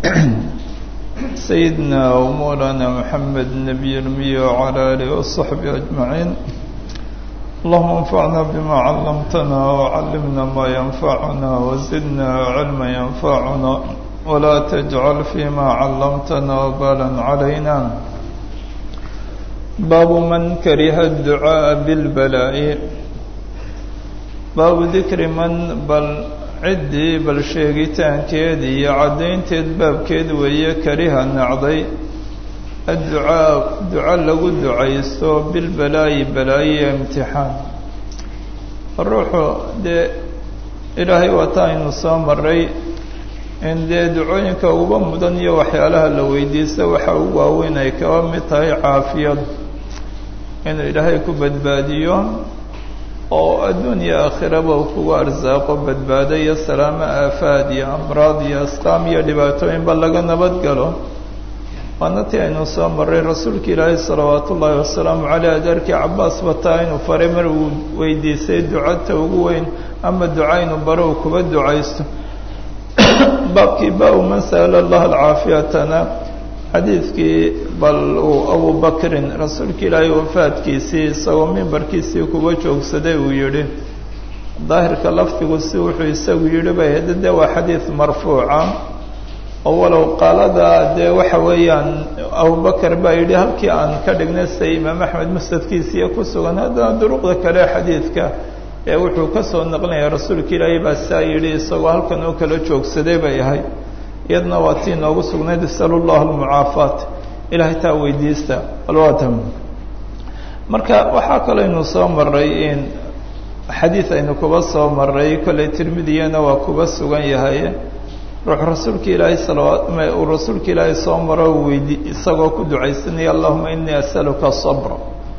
سيدنا ومولانا محمد النبي الأمي وعلى آله وصحبه أجمعين اللهم انفعنا بما علمتنا وعلمنا ما ينفعنا وزدنا علما ينفعنا ولا تجعل فيما علمتنا وبالا علينا باب من كره الدعاء بالبلاء باب ذكر من بل ciddii bal sheegitaankeed iyo caddaynteed baabkeed weeye kariha nacday adducaa duco lagu ducaysto bilbalaayi balaayiyo imtixaan ruuxu dee ilaahay waata aynu soo maray in dee ducooyinka uba mudan iyo waxyaalaha la weydiista waxa ugu waaweyn ay kaba mid tahay caafiyad inuu ilaahay ku badbaadiyo oo adduun iyo aakhiraba uu kugu arsaaqo badbaado iyo salaamo aafaad iyo amraad iyo asqaam iyo dhibaatooyinba laga nabad galo waana tii aynu soo maray rasuulka ilaahay salawaatu ullaahi wasalaamu caleyh adeerkii cabaas bataa inuu faray mar uu weydiisay ducata ugu weyn ama duca inuu baro uu kuba ducaysto baabkii baa-u man sa'ala allah alcaafiyatana xadiidkii bal uu abubakrin rasuulka ilaahay wafaadkiisii isagoo mimbarkiisii kuba joogsaday uu yidhi daahirka lafdigu si wuxuu isagu yidhi bay hade dee waa xadiid marfuuca oo walow qaalada dee waxa weeyaan abubakar baa yidhi halkii aan ka dhignay sida imaam axmed musnadkiisiiyo ku sugan haddana duruqda kale xadiidka ee wuxuu ka soo naqlinaya rasuulka ilaahay baa saa yidhi isagoo halkan oo kala joogsaday bay ahayd iyadna waa tii noogu sugnayd isal llah almucaafaat ilahay taa weydiista alwatam marka waxaa kalaynu soo maray in xadiid aynu kuba soo maray kolley tirmidiyana waa kuba sugan yahay ruux rasuulka ilaahay salawaat uu rasuulka ilaahay soo maro weydi isagoo ku ducaysanaya allahuma inii asaluka sabra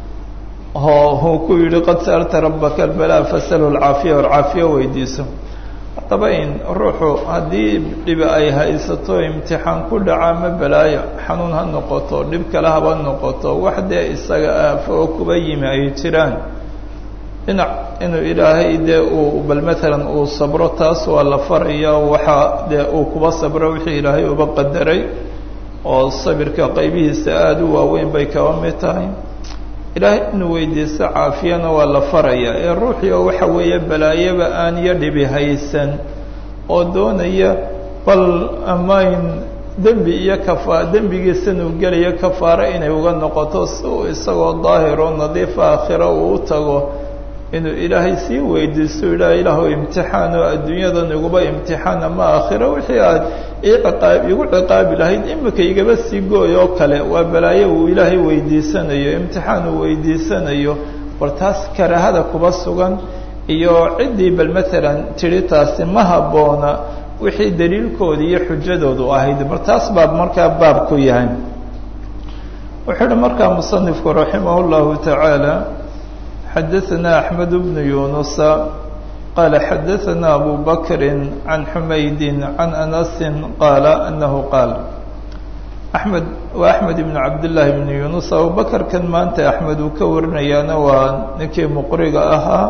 oo uu ku yihi qad sa'alta rabaka albalaa fasalhu alcaafiya alcaafiya weydiiso haddaba in ruuxu haddii dhibi ay haysato imtixaan ku dhaca ma balaayo xanuun ha noqoto dhib kale haba noqoto wax dee isaga aafo oo kuba yimi ay jiraan dhinac inuu ilaahay dee uu bal maalan uu sabro taas waa la faraya waxaa dee uu kuba sabro wixii ilaahay uba qadaray oo sabirka qaybihiisa aada u waaweyn bay kaba mid tahay ilaahay inuu weydiisto caafiyana waa la faraya ee ruuxii oo waxa weeye balaayaba aan iyo dhibi haysan oo doonaya bal amayn dembi iyo kafa dembigiisanuu gelayo kafaaro inay uga noqoto si uu isagoo daahiroo nadiifa aakhiro uu u tago inuu ilaahay sii weydiisto ilaah ilaahu imtixaan oo adduunyadan iguba imtixaan ama aakhiro wixii aad iiqaab igu ciqaabi lahayd imika igaba sii gooy oo kale waa balaayo uu ilaahay weydiisanayo imtixaan uu weydiisanayo bal taas karaahada kuba sugan iyo ciddii bal maalan tidhi taasi ma habboona wixii daliilkooda iyo xujadoodu ahayd bal taas baa markaa baab ku yahay wuxuu uhi markaa musanifku raximah llahu tacaala xadaثna أحmed بن yuنuس qال xadaثna أbu bkr عan حmayd عan أنس qال أنه qاal أحmed waa أحmed بن cabdاللahi بن yuنuس abubakr kan maanta أحmed uu ka warinayaana waa ninkii mqriga ahaa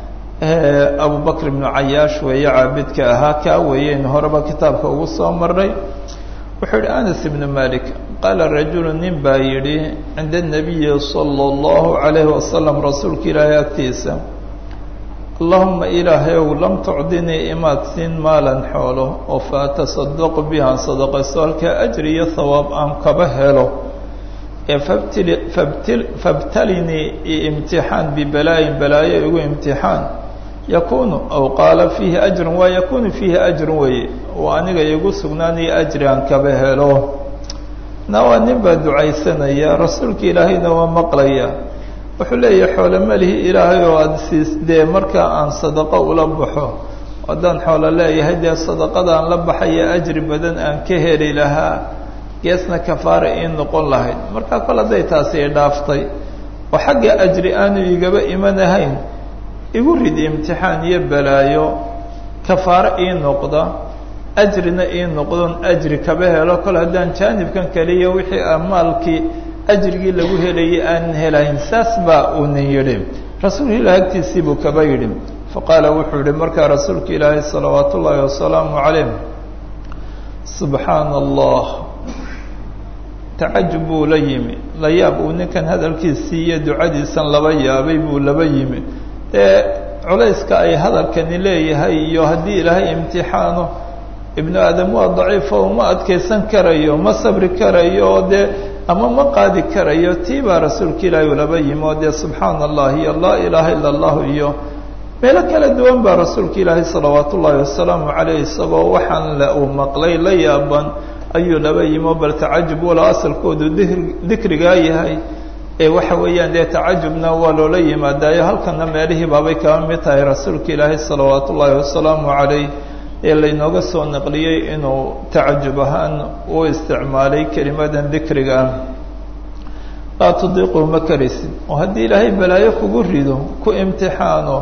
abu bakr بن cayaash weeye caabidka ahaa kaa weeyen horeba kitaabka ugu soo maray wuxuu yihi anas ibnu malik qaala rajulu nin baa yidhi cinda الnabiyi salى اllahu عalayhi wasalam rasuulka ilaahay agtiisa allahuma ilaahayow lam tucdinii imaad siin maalan xoolo oo faatasadaqu bihaan sadaqayso halkaa ajri iyo hawaab aan kaba helo ee fabtili fabtil fabtalinii imtixaan bibalaayin balaayo igu imtixaan yakunu aw qaala fiihi ajrun waa yakunu fiihi ajrun weeye oo aniga igu sugnaanaya ajri aan kaba helo na waa nin baa ducaysanaya rasuulka ilaahayna waa maqlaya wuxuu leeyahay xoolo malihi ilaahay oo aada siis dee markaa aan sadaqo ula baxo haddaan xoolo leeyahay dee sadaqadaan la baxaya ajri badan aan ka heli lahaa geesna kafaara ii noqon lahayd markaa kol hadday taasi i dhaaftay oo xagga ajri aanu igaba imanahayn igu rid imtixaan iyo balaayo kafaaro ii noqda ajrina ii noqdon ajri kaba helo kol haddaan jaanibkan kaliya wixii amaalkii ajrigii lagu helayay aanan helayn saas baa uu nin yidhi rasuulka ilaah agtiisii buu kaba yidhi faqaala wuxuu yihi markaa rasuulka ilaahay salawaat ullaahi wasalaamu calayh subxaana allah tacajub buu la yimi la yaab uu ninkan hadalkiisii iyo ducadiisan laba yaabay buu laba yimi dee culayska ay hadalkani leeyahay iyo haddii ilaahay imtixaano ibnu aadam waa daciifo uma adkaysan karayo ma sabri karayo oo dee ama ma qaadi karayo tii baa rasuulka ilaahi ulaba yimi oo dee subxaana allah iyo laa ilaaha ila allahu iyo meelo kala duwan baa rasuulka ilaahi salawaat ullaahi wasalaamu caleyh isagoo waxaan la uu maqlay la yaaban ayuu laba yimi oo bal tacajub walow asalkoodu dikrigaa yahay ee waxa weeyaan dee tacajubna waa loola yimaadaayo halkana meelihii baabay kaba mid tahay rasuulka ilaahi salawaat ullaahi wasalaamu caleyh ee laynooga soo naqliyey inuu tacajub ahaan u isticmaalay kelimadan dikriga ah laa tudiiquu ma karaysid oo haddii ilaahay balaayo kugu rido ku imtixaano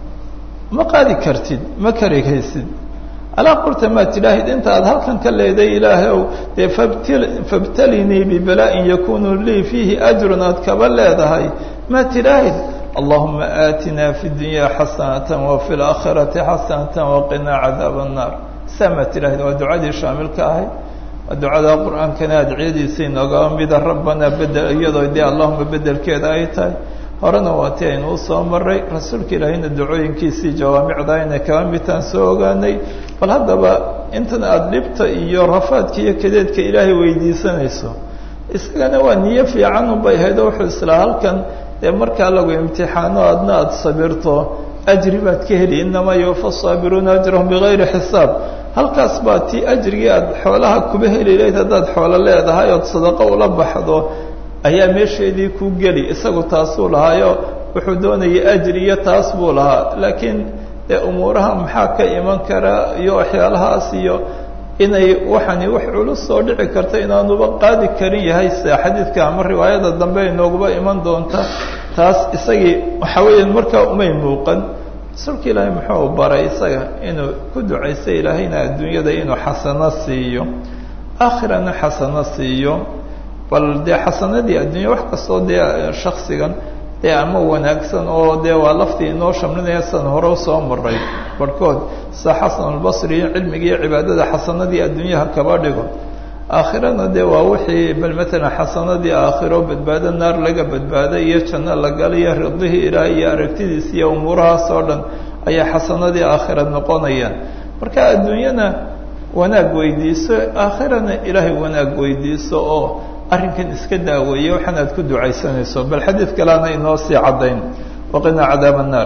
ma qaadi kartid ma karihaysid alaa qulta maa tidhaahid inta aad halkan ka leeday ilaahay ow dee fabtalinii bibala'in yakunu lii fiihi ajrun aad kaba leedahay maa tidhaahid allahuma aatina fi dunya xasanata wafi laakhirati xasanata waqinaa cadaab annaar saa maa tidhaahid waa ducadii shaamilka ahayd waa ducada qur-aankana adciyadiisa inoogaa mida rabbanaa bedel iyadoo dee allahuma bedelkeeda ay tahay horena waa ti aynu usoo maray rasuulka ilaahayna ducooyinkiisii jawaamicda inay kaba midtaan soo ogaanay bal haddaba intan aada dhibta iyo rafaadka iyo kadeedka ilaahay weydiisanayso isagana waa niyo fiican unbay ahayd oo wuxuu islaa halkan dee markaa lagu imtixaano adna aada sabirto ajri baad ka heli inamaa yuwafa saabiruuna ajrahum bigayri xisaab halkaas baa tii ajrigii aada xoolaha kuba heli lahayd haddaad xoolo leedahay ood sadaqo ula baxdo ayaa meesheedii ku geli isagu taasuu lahaayo wuxuu doonayay ajri iyo taas buu lahaa laakiin dee umuuraha maxaa ka iman kara iyo waxyaalahaas iyo inay waxani wax culus soo dhici karta inaanuba qaadi karin yahay sida xadiidka ama riwaayada dambe inooguba iman doonta taas isagii waxa weeyaan markaa umay muuqan rasuulka ilaahay muxuu baray isaga inuu ku ducaysa ilaahayna adduunyada inuu xasano siiyo aakhirana xasano siiyo bal dee xasanadii adduunya wax kastoo dee shaksigan dee ama wanaagsan oo dee waa laftii inoo shamlinaya san hore usoo maray barhkood sida xasan albasri cilmiga iyo cibaadada xasanadii adduunyaha kaba dhigo aakhirana dee waa wixii bal matalan xasanadii aakhiro badbaado naar laga badbaado iyo janno la galayo ridihii ilaah iyo aragtidiis iyo umuurahaas oo dhan ayaa xasanadii aakhira noqonayaan marka adduunyana wanaag weydiiso aakhirana ilaahay wanaag weydiiso oo arrinkan iska daaweeye waxaan aad ku ducaysanayso bal xadiid kalena inoo sii caddayn waqinaa cadaab الnaar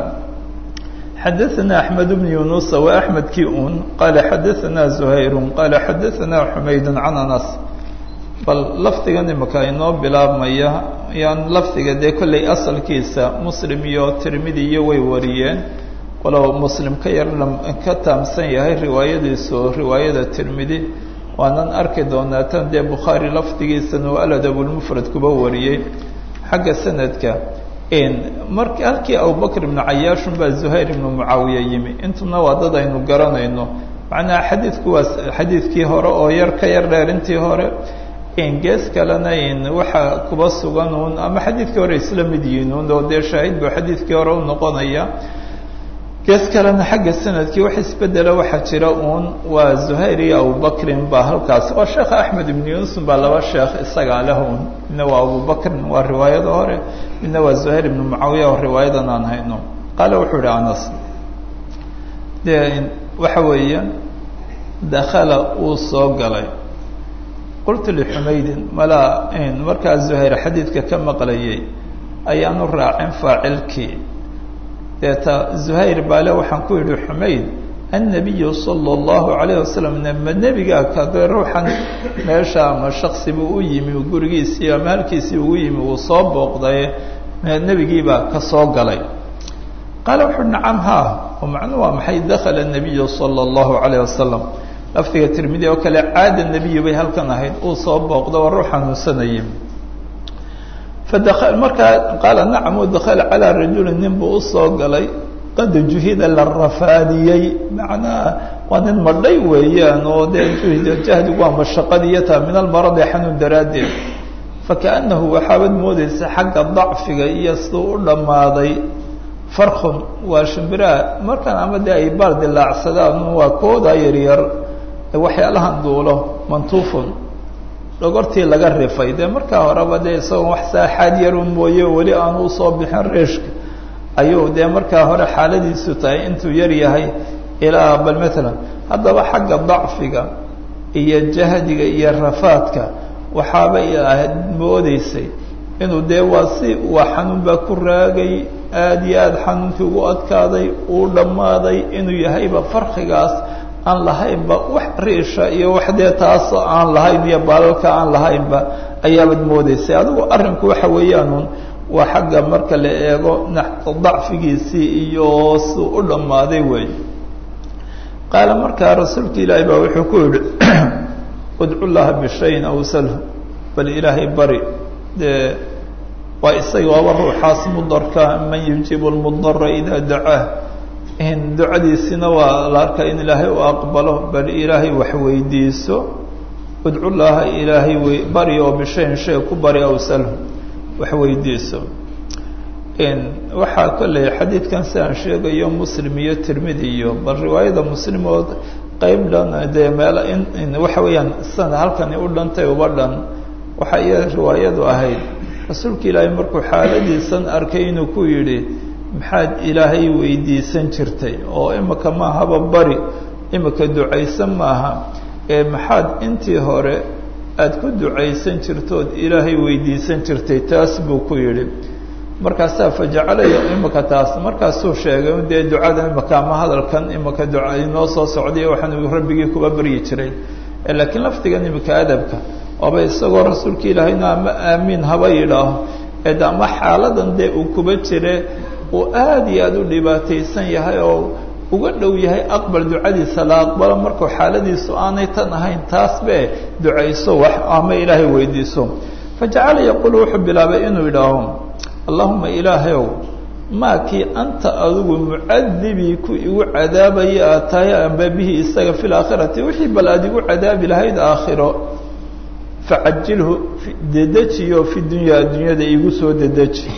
xadaثana أحmed بن yuنuس wa أحmedkii un qaala xadaثana زuhayr qaala xadaثana xumayd can anas bal lafdigan imika inoo bilaabmaya yaan lafdiga dee kolley asalkiisa muslim iyo tirmidi iyo way wariyeen walow muslim ka yar ka taamsan yahay riwaayadiisu riwaayada tirmidi waanan arki doonaa tan dee bukhaari lafdigiisana oo aladabulmufrad kuba wariyey xagga sanadka mar halkii abubakr ibnu cayaashun baa zuhayr ibnu mucaawiya yimi intuna waa dad aynu garanayno macnaha xadiidku waa xadiidkii hore oo yar ka yar dheer intii hore gees kalena waxaa kuba sugan uun ama xadiidkii hore isla mid yihiin un oo dee shaahid buu xadiidkii hore u noqonaya gees kalena xagga sanadkii wax isbedela waxaa jira uun waa zuhayr iyo abubakrin baa halkaas waa sheekha axmed ibnu yunusun baa laba sheekh isagaa leh un midna waa abubakrin waa riwaayada hore midna waa zuhayr ibnu mucaawiya oo riwaayadan aan hayno qaale wuxuu ihi anas dee waxa weeye dakhala uu soo galay qultu lixumaydin malaa markaa zuhayr xadiidka ka maqlayay ayaanu raacin faacilkii deeta zuhayr baale waxaan ku yidhi xumayd annabiyu sala allahu calayh wasalam ma nebigaa kade ruuxan meesha ama shaksi buu u yimi gurigiisii ama halkiisii ugu yimi uu soo booqday nebigiibaa ka soo galay qaale wuxu uhi nacam haa oo macnuu waa maxay dakhala nabiyu sala allahu calayh wasalam lafdiga tirmidi oo kale caada nebiyi bay halkan ahayd uu soo booqdo waa ruux xanuunsanayay fada markaa qaala nacam u dakala calaa rajuli nin buu usoo galay qad juhida la rafaadiyey macnaha waa nin madhay weeyaan oo dee juhida jahdigu waa mashaqadiiyo taa min almaradi xanuun daraaddeed fakaanahu waxaabad moodeysa xagga dacfiga iyo siduu u dhammaaday farkhun waa shimbiraha markaan ama dee ay baal dilaacsadaan waa kooda yaryar waxyaalahan duulo mantuufun dhogortii laga rifay dee markaa horeba dee isagoon wax saaxaad yarun mooye weli aanu usoo bixin reeshka ayuu dee markaa hore xaaladiisu tahay intuu yar yahay ilaa bal matalan haddaba xagga dacfiga iyo jahdiga iyo rafaadka waxaabay ahayd moodeysay inuu dee waa si waa xanuun baa ku raagay aada iyo aada xanuunkii ugu adkaaday uu dhammaaday inuu yahayba farqigaas aan lahaynba wax riisha iyo wax dee taasoo aan lahayn iyo baalalka aan lahaynba ayaabad moodeysay adigu arrinku waxa weeyaanun waa xagga marka la eego dacfigiisii iyo suu u dhammaaday wey qaala markaa rasuulka ilaahay baa wuxuu ku yihi udcu llaha bishayin aw salhu bal ilaahay bari dee waa isaga waaba ruuxaas mudarka man yujiibu lmudara idaa dacaah ducadiisina waa la arkaa in ilaahay u aqbalo bal ilaahay wax weydiiso udcu llaha ilaahay wey bari oo bishayin shay ku bari aw salhu wax weydiiso waxaa kolley xadiidkan si aan sheegayo muslim iyo tirmidi iyo bal riwaayada muslim oo qeyb dhan dee meel in waxa weeyaan sana halkani u dhantay uba dhan waxa iya riwaayadu ahayd rasuulka ilaahay markuu xaaladiisan arkay inuu ku yidhi maxaad ilaahay weydiisan jirtay oo imika maahaba bari imika ducaysan maaha ee maxaad intii hore aada ku ducaysan jirtood ilaahay weydiisan jirtay taas buu ku yidhi markaasaa fajacalaya imika taas markaasuu sheegay dee ducada imika ama hadalkan imika duca inoo soo socday waxaanu rabbigii kuba baryi jiray laakiin lafdigan imika adabka oba isagoo rasuulka ilaahayna ama aamiin haba yidhaaho ed ama xaaladan dee uu kuba jire uu aada iyo aada u dhibaataysan yahay oo uga dhow yahay aqbal ducadiisa la aqbalo markuu xaaladiisu aanay tan ahayn taas be ducayso wax ama ilaahay weydiiso fajacala yaquulu wuxuu bilaabay inuu yidhaaho allahuma ilaahayow maa kii anta adigu mucadibii ku igu cadaabaya aad tahay amba bihi isaga fi laakhirati wixii bal aada igu cadaabi lahayd aakhiro facajilhu dedejiyo fi dunya addunyada igu soo dedeji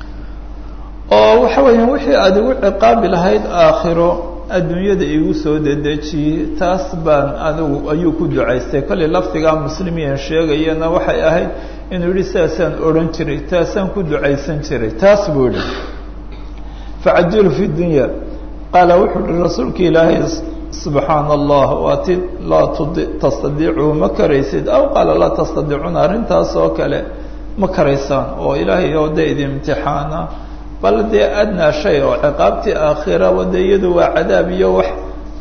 oo waxa weeyaan wixii aada igu ciqaabi lahayd aakhiro adduunyada igu soo dedejiye taas baan anigu ayuu ku ducaystay kollay lafdigaa muslimiyan sheegayana waxay ahayd inuu yihi saasaan odhan jiray taasaan ku ducaysan jiray taas buu yihi facajilhu fi dunya qaala wuxuu uhi rasuulka ilaahay subxaana allah waati laa tudi tastadiicu ma karaysid aw qaala laa tastadiicuuna arrintaas oo kale ma karaysaan oo ilaahay oo dee idi imtixaana bal dee adnaa shay oo ciqaabtii aakhiraba dee iyadu waa cadaab iyo wax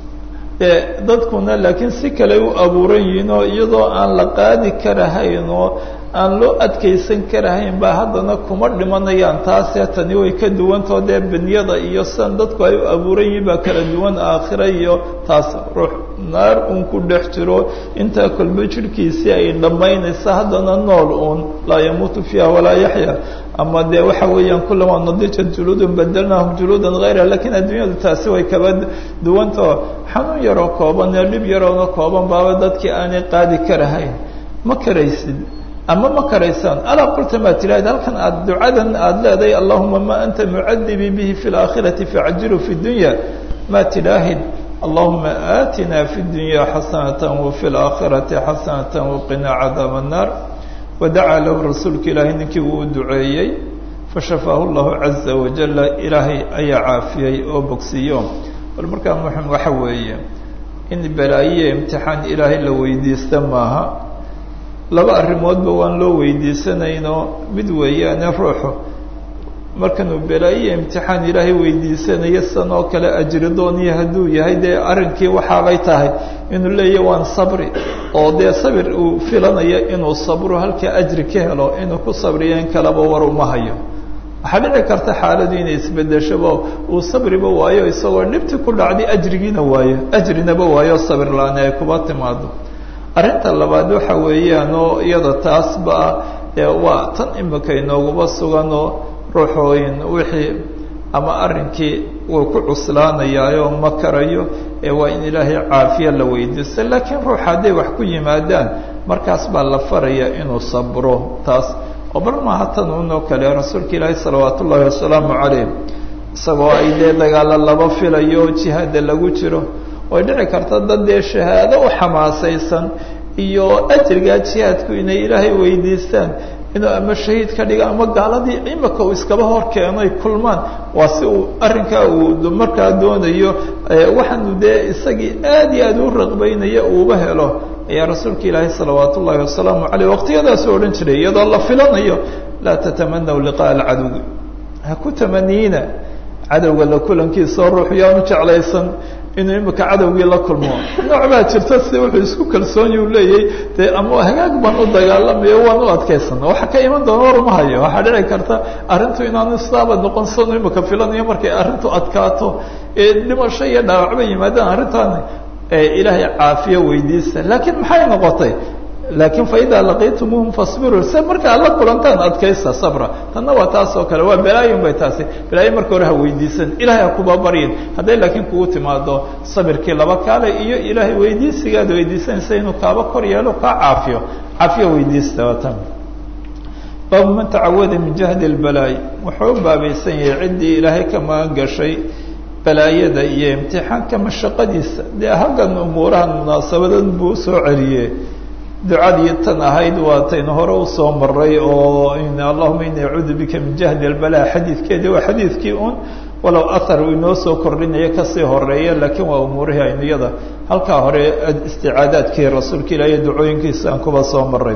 dee dadkuna laakiin si kale u abuuran yihiin oo iyadoo aan la qaadi karahayn oo aan loo adkaysan karahayn ba haddana kuma dhimanayaan taasee tani way ka duwantao dee benyada iyo sidan dadku ay u abuuran yihiin baa kala duwan aakhira iyo taas ruux naar uun ku dhex jiro intaa kolba jirhkiisii ay dhammaynaysa haddana nool uun laa yamuutu fiiha walaa yaxya ama dee waxa weeyaan kulamaa nadijat juluudun badelnaahum juluudan hayra lakiin adduunyadu taasi way kaba duwantao xanuun yaroo kooban ee dhib yaroona kooban baaba dadkii aanay qaadi karahayn ma karaysid ama ma karaysaan alaa qulta maa tiraahid halkan aad ducadan aada leedahay allahuma ma anta mucadibii bihi fi laakhirati facjilu fi dunya maa tidaahid allahuma aatina fi dunya xasanata wafi laakhirati xasanata waqinaa cadaab annaar wadacaa lahu rasuulka ilaahay ninkii uu duceeyey fashafaahu llahu caza wajala ilaahay ayaa caafiyey oo bogsiiyo bal markaa muxim waxa weeye in balaayiya imtixaan ilaahay la weydiista maaha laba arrimoodba waan loo weydiisanayno mid weeyaane ruuxu markanuu balaayiya imtixaan ilaahay weydiisanayo san oo kale ajridooniyo hadduu yahay dee arrinkii waxaabay tahay inuu leeyahy waan sabri oo dee sabir uu filanayo inuu sabro halkaa ajri ka helo inuu ku sabriyo in kaleba war uma hayo waxaa dhici karta xaaladu inay isbedeshabo uu sabriba waayo isagoo dhibti ku dhacday ajrigiina waayo ajrinaba waayo sabir la-aan ay kuba timaado arrinta labaad waxa weeyaan oo iyada taasba waa tan imika inooguba suganoo ruuxooyin wixii ama arrinkii wuu ku cuslaanayaayoo ma karayo ee waa in ilaahay caafiya la weydiisto laakiin ruux hadday wax ku yimaadaan markaas baa la faraya inuu sabro taas oo bal maaha tan unoo kale rasuulka ilaahi salawaat ullaahi wasalaamu calayh isagoo ay dee dagaalo laba filayo jihaada lagu jiro way dhici karta dad dee shahaado u xamaasaysan iyo ajrigaa jihaadku inay ilaahay weydiistaan inuu ama shahiid ka dhiga ama gaaladii imika uu iskaba hor keenoy kulmaan waa si uu arrinkaa uu markaa doonayo waxaanu dee isagii aad iyo aad u raqbaynaya uuba helo ayaa rasuulka ilaahay salawaat ullaahi wasalaamu caleyh waqtiyadaasu odhan jiray iyadoo la filanayo laa tatamanaw liqaa alcadowi ha ku tamaniina cadowga la kulankiisao ruuxu yaanu jeclaysan inuu imika cadowgii la kulmo nooc baa jirta si wuxuu isku kalsoonyu leeyay dee ama hagaag baan u dagaalamayo waan u adkaysana waxa ka iman doona war ma hayo waxaa dhici karta arrintu inaanu islaaba noqon sanu imika filanayo markay arrintu adkaato ee dhimasho iyo dhaawacba yimaadaan arrintaan ilaahay caafiyo weydiista laakiin maxay noqotay laakiin faidaa laqiitumuhum fasbiruu se markaa la kulantaan adkaysta sabra tanna waa taas oo kale waa balaayin bay taasi balaayo marka hore ha weydiisan ilahay ha kuba baryin hadday laakiin kugu timaado sabirkii laba kaale iyo ilaahay weydiisigaad weydiisanaysa inuu kaaba kor yeelo kaa caafiyo caafiyo weydiista waa tan baabu man tacawada min jahdi اlbalaayi wuxuu u baabaysan yahay ciddii ilaahay ka magan gashay balaayada iyo imtixaanka mashaqadiisa dee halkan umuurahan munaasabadan buu usoo celiyey ducadii tan ahayd waa taynu hore usoo maray oo allahuma ini acuudu bika min jahdi albala xadiidkeedi waa xadiidkii un walow ahar uu inoo soo kordhinayo kasii horeeya laakiin waa umuurihii aynu iyada halkaa hore isticaadaadkii rasuulka ilaahiy ducooyinkiisa aan kuba soo maray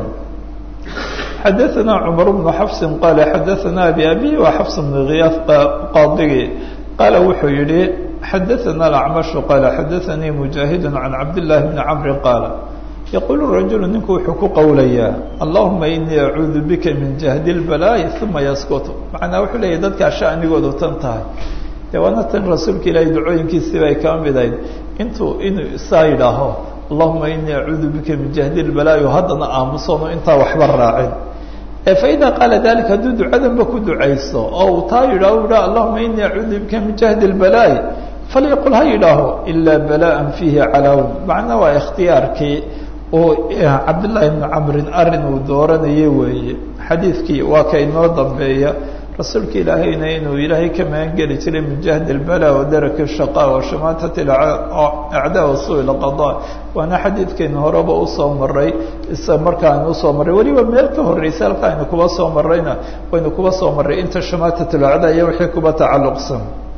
xadaثana cumar bnu xafsin qaala xadaثana abi abi wa xafs bnu khiyaaf qaadigii qaala wuxuu yihi xadaثana alacmashu qaala xadaثanii mujaahidu can cabdillahi bni camri qaala yaquulu rajulu ninku wuxuu ku qowlayaa allahuma inii acuudu bika min jahdi اlbalaayi uma yaskutu macnaa wuxuu leeyahy dadkaa shanigoodu tan tahay dee waana tan rasuulka ilaahay ducooyinkiisii bay kaa mid ahayd intuu inuu isaa yidhaaho allahuma inii acuudu bika min jahdi اlbalaayi haddana aamusoonu intaa waxba raacin faida qaala dalika hadduu ducadanba ku ducayso oo uu taa yidhaho u yidhaha allahuma inii acuudu bika min jahdi اlbalaayi falyaqul ha yidhaaho ilaa bala'an fiihi calaawun macnaa waa ikhtiyaarkii oo cabdillaahi bni camrin arrin uu dooranayay weeye xadiidkii waa ka inoo dambeeya rasuulka ilaahayna inuu ilaahay ka magan geli jiray min jahdi اlbala wa daraki shaqa wa shamaatat acdaa wa suu lqada waana xadiidkaynu horeba usoo maray isa markaanu usoo marray weliba meel ka horreysa halka aynu kuba soo marrayna waynu kuba soo marray inta shamaatat lacdaa iyo wixii kuba tacalluqsan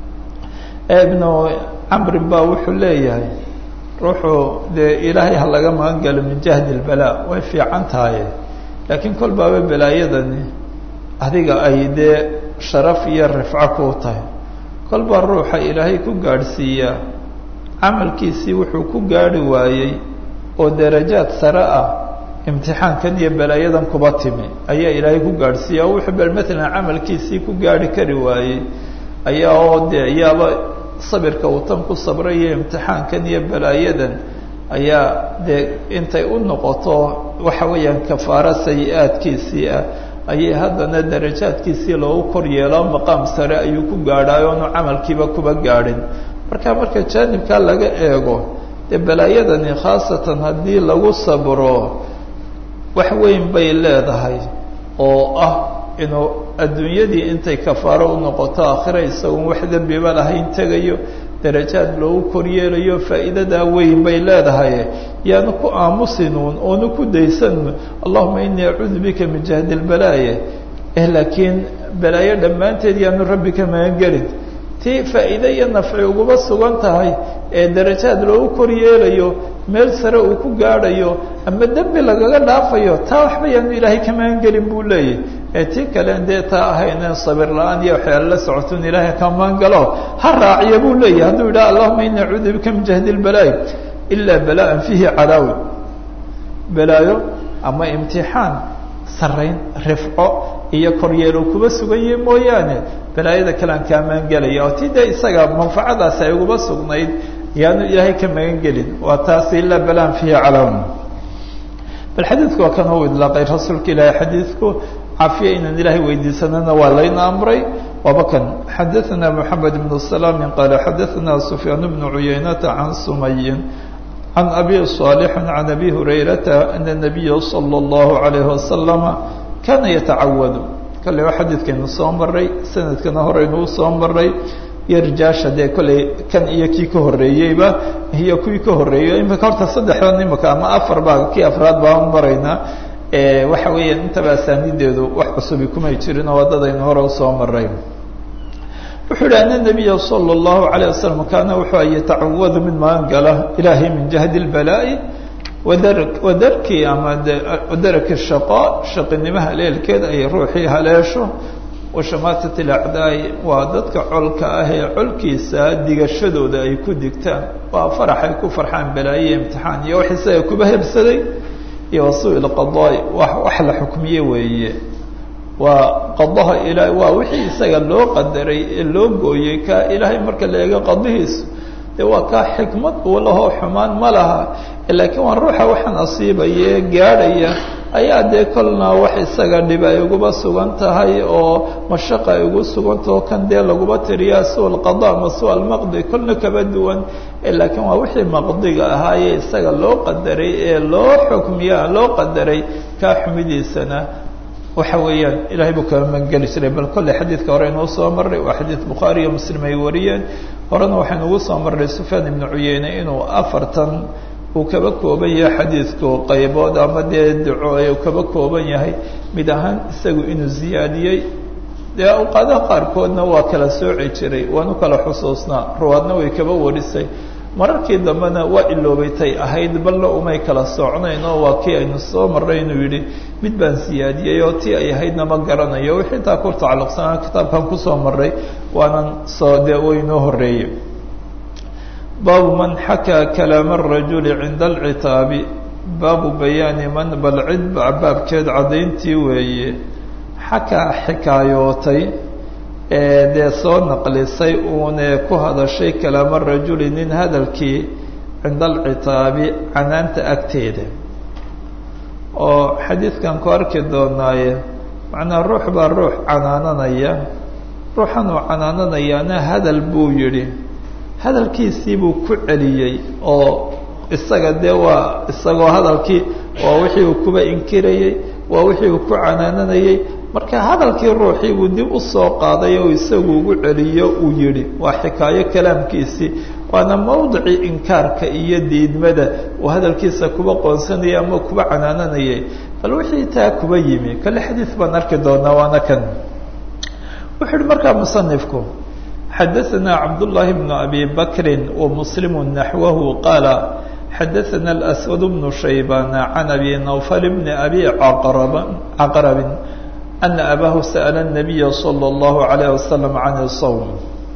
ibnu camrin ba wuxuu leeyahay ruuxuu dee ilaahay ha laga magan galo min jahdi اlbalaa way fiican tahay laakiin kol baaba balaayadani adiga ay dee sharaf iyo rifco kuu tahay kol baa ruuxa ilaahay ku gaadhsiiyaa camalkiisii wuxuu ku gaadhi waayey oo darajaad sare ah imtixaankan iyo balaayadan kuba timi ayaa ilaahay ku gaadhsiiya o wuxuu bal matalan camalkiisii ku gaadhi kari waayey ayaa oo dee yaaba sabirka uu tan ku sabrayo imtixaankan iyo balaayadan ayaa dee intay u noqoto waxa weeyaan kafaaro sayi-aadkiisii ah ayay haddana darajaadkiisii loogu kor yeeloo maqaam sare ayuu ku gaadhaay oonu camalkiiba kuba gaadhin marka marka jaanibkaa laga eego dee balaayadani khaasatan haddii lagu sabro wax weyn bay leedahay oo ah inuu adduunyadii intay kafaaro u noqoto aakhira isagoon wax dembiba lahayn tegayo darajaad loogu koryeelayo faa'iidadaa weyn bay leedahay yaanu ku aamusinuun oonu ku daysanuun allahuma inii acuudu bika min jahdi lbalaaye eh laakiin balaayo dhammaanteed yaanu rabbi ka magangelin tii faa'iide iyo nafci uguba sugan tahay ee darajaad loogu koryeelayo meel sare uu ku gaadhayo ama dembi lagaga dhaafayo taa waxba yaanu ilaahay ka magangelin buu leeyahy ee tii kalen dee taa ahaynen sabir la-aan iyo waxyaala la socotun ilaahay ka magangalo ha raaciya buu leeyahy hadduu yidhaha allahuma ini acuudu bika min jahdi lbalaayi ilaa bala'an fiihi calaawi balaayo ama imtixaan sarayn rifco iyo koryeelo kuba sugan yahi mooyaane balaayada kalean kaa magangelaya oo tii dee isaga manfacadaasi ay uguba sugnayd yaanu ilaahay ka magan gelin waa taasi ilaa balaan fiihi calaawi bal xadiidku waa kan u idlaaqay rasuulka ilaahay xadiidku cafiya inaan ilaahay weydiisanana waa layna amray waaba kan xadaثana mحamed بن سلام qala xadaثana سfyaan بن عuyaynata عan sumayin عan abi صاalح عan abi هurayrata أن النabiya slى الlaه عalيه وasلم kana yatacawad kale waa xadiidkaynu soo maray sanadkana horeynu usoo maray iyo rijaasha dee kolley kan iyo kii ka horreeyeyba iyo kuwii ka horreeyey imika horta saddexdan imika ama afar baa kii afraad baan maraynaa waxa weeyaan intaba asaanideedu wax cusubi kumay jirin oo waddadaynu hore usoo maray wuxuu yihi ana nabiya salى اllahu alayه wasalam kaana wuxuu a yatacawadu mid magan gala ilaahay min jahdi اlbalaa'i wadar wadarkii ama wadaraki shaqaa shaqinimaha leelkeed ay ruuxii haleesho washamaatat alacdaai waa dadka colka ah ee colkiisa digashadooda ay ku digtaan waa farax ay ku farxaan balaaye imtixaan iyo wax isaga kuba hebsaday iyo wasuu ilqadaai wa wax la xukmiye weeye waa qadaha ilaah waa wixii isaga loo qadaray ee loo gooyey ka ilaahay marka la eego qadihiisu dee waa kaa xikmad uu lahoo xumaan ma laha laakiin waa ruuxa waxaan asiibaya ee gaadhaya ayaa dee kolna wax isaga dhib ay uguba sugan tahay oo mashaqa ay ugu sugantaho kan dee laguba tiriyaa suu alqada ama suu almaqdi kolna kaba duwan laakiin waa wixii maqdiga ahaayee isaga loo qadaray ee loo xukmiya loo qadaray kaa xumidiisana waxa weeyaan ilahay buu kala magangeli jiray bal kolley xadiidka hore inuu soo marray waa xadiid bukhaari iyo muslim ay wariyeen horena waxaynu ugu soo marray sufyaan ibnu cuyeyne inuu afartan uu kaba kooban yahay xadiidku qaybood ama dee duco uu kaba kooban yahay mid ahaan isagu inuu ziyaadiyey dee awqaadaha qaarkoodna waa kala sooci jiray waanu kala xusuusnaa ruwaadna way kaba warisay mararkii dambena waa iloobaytay ahayd balna umay kala socnayn oo waa kii aynu soo marray inuu yidhi mid baan siyaadiyey oo tii ay ahaydna ma garanayo wixii taa ku tacalluqsanaa kitaabkan kusoo marray waanan soo dee waynoo horreeyey baabu man xakaa kalaama arajuli cinda alcitaabi baabu bayaani man bal cid baabkeed caddayntii weeye xakaa xikaayootay ee dee soo naqlisay uunee ku hadashay kalaama rajuli nin hadalkii cinda alcitaabi canaanta agteeda oo xadiidkan ku arki doonaaye macnaa ruux baa ruux canaananaya ruuxan uu canaananayaana hadal buu yidhi hadalkiisii buu ku celiyey oo isaga dee waa isagoo hadalkii waa wixii uu kuba inkirayey waa wixii uu ku canaananayey marka hadalkii ruuxii buu dib u soo qaaday oo isagu ugu celiyo uu yidhi waa xikaayo kalaamkiisii waana mawdicii inkaarka iyo diidmada uu hadalkiisa kuba qoonsanayay ama kuba canaananayay bal wixii taa kuba yimi kale xadiid baan arki doonaa waana kan wuxuu uhi markaa musanifku xadaثna cabdالlahi بn abi bakri وmslim naxwahu qaala xadaثna الأswad بن shaybaan can abi nawfal bn abi caqrabi ana abahu sa'la الnabiya slى الlahu عalيه waslm can الsawm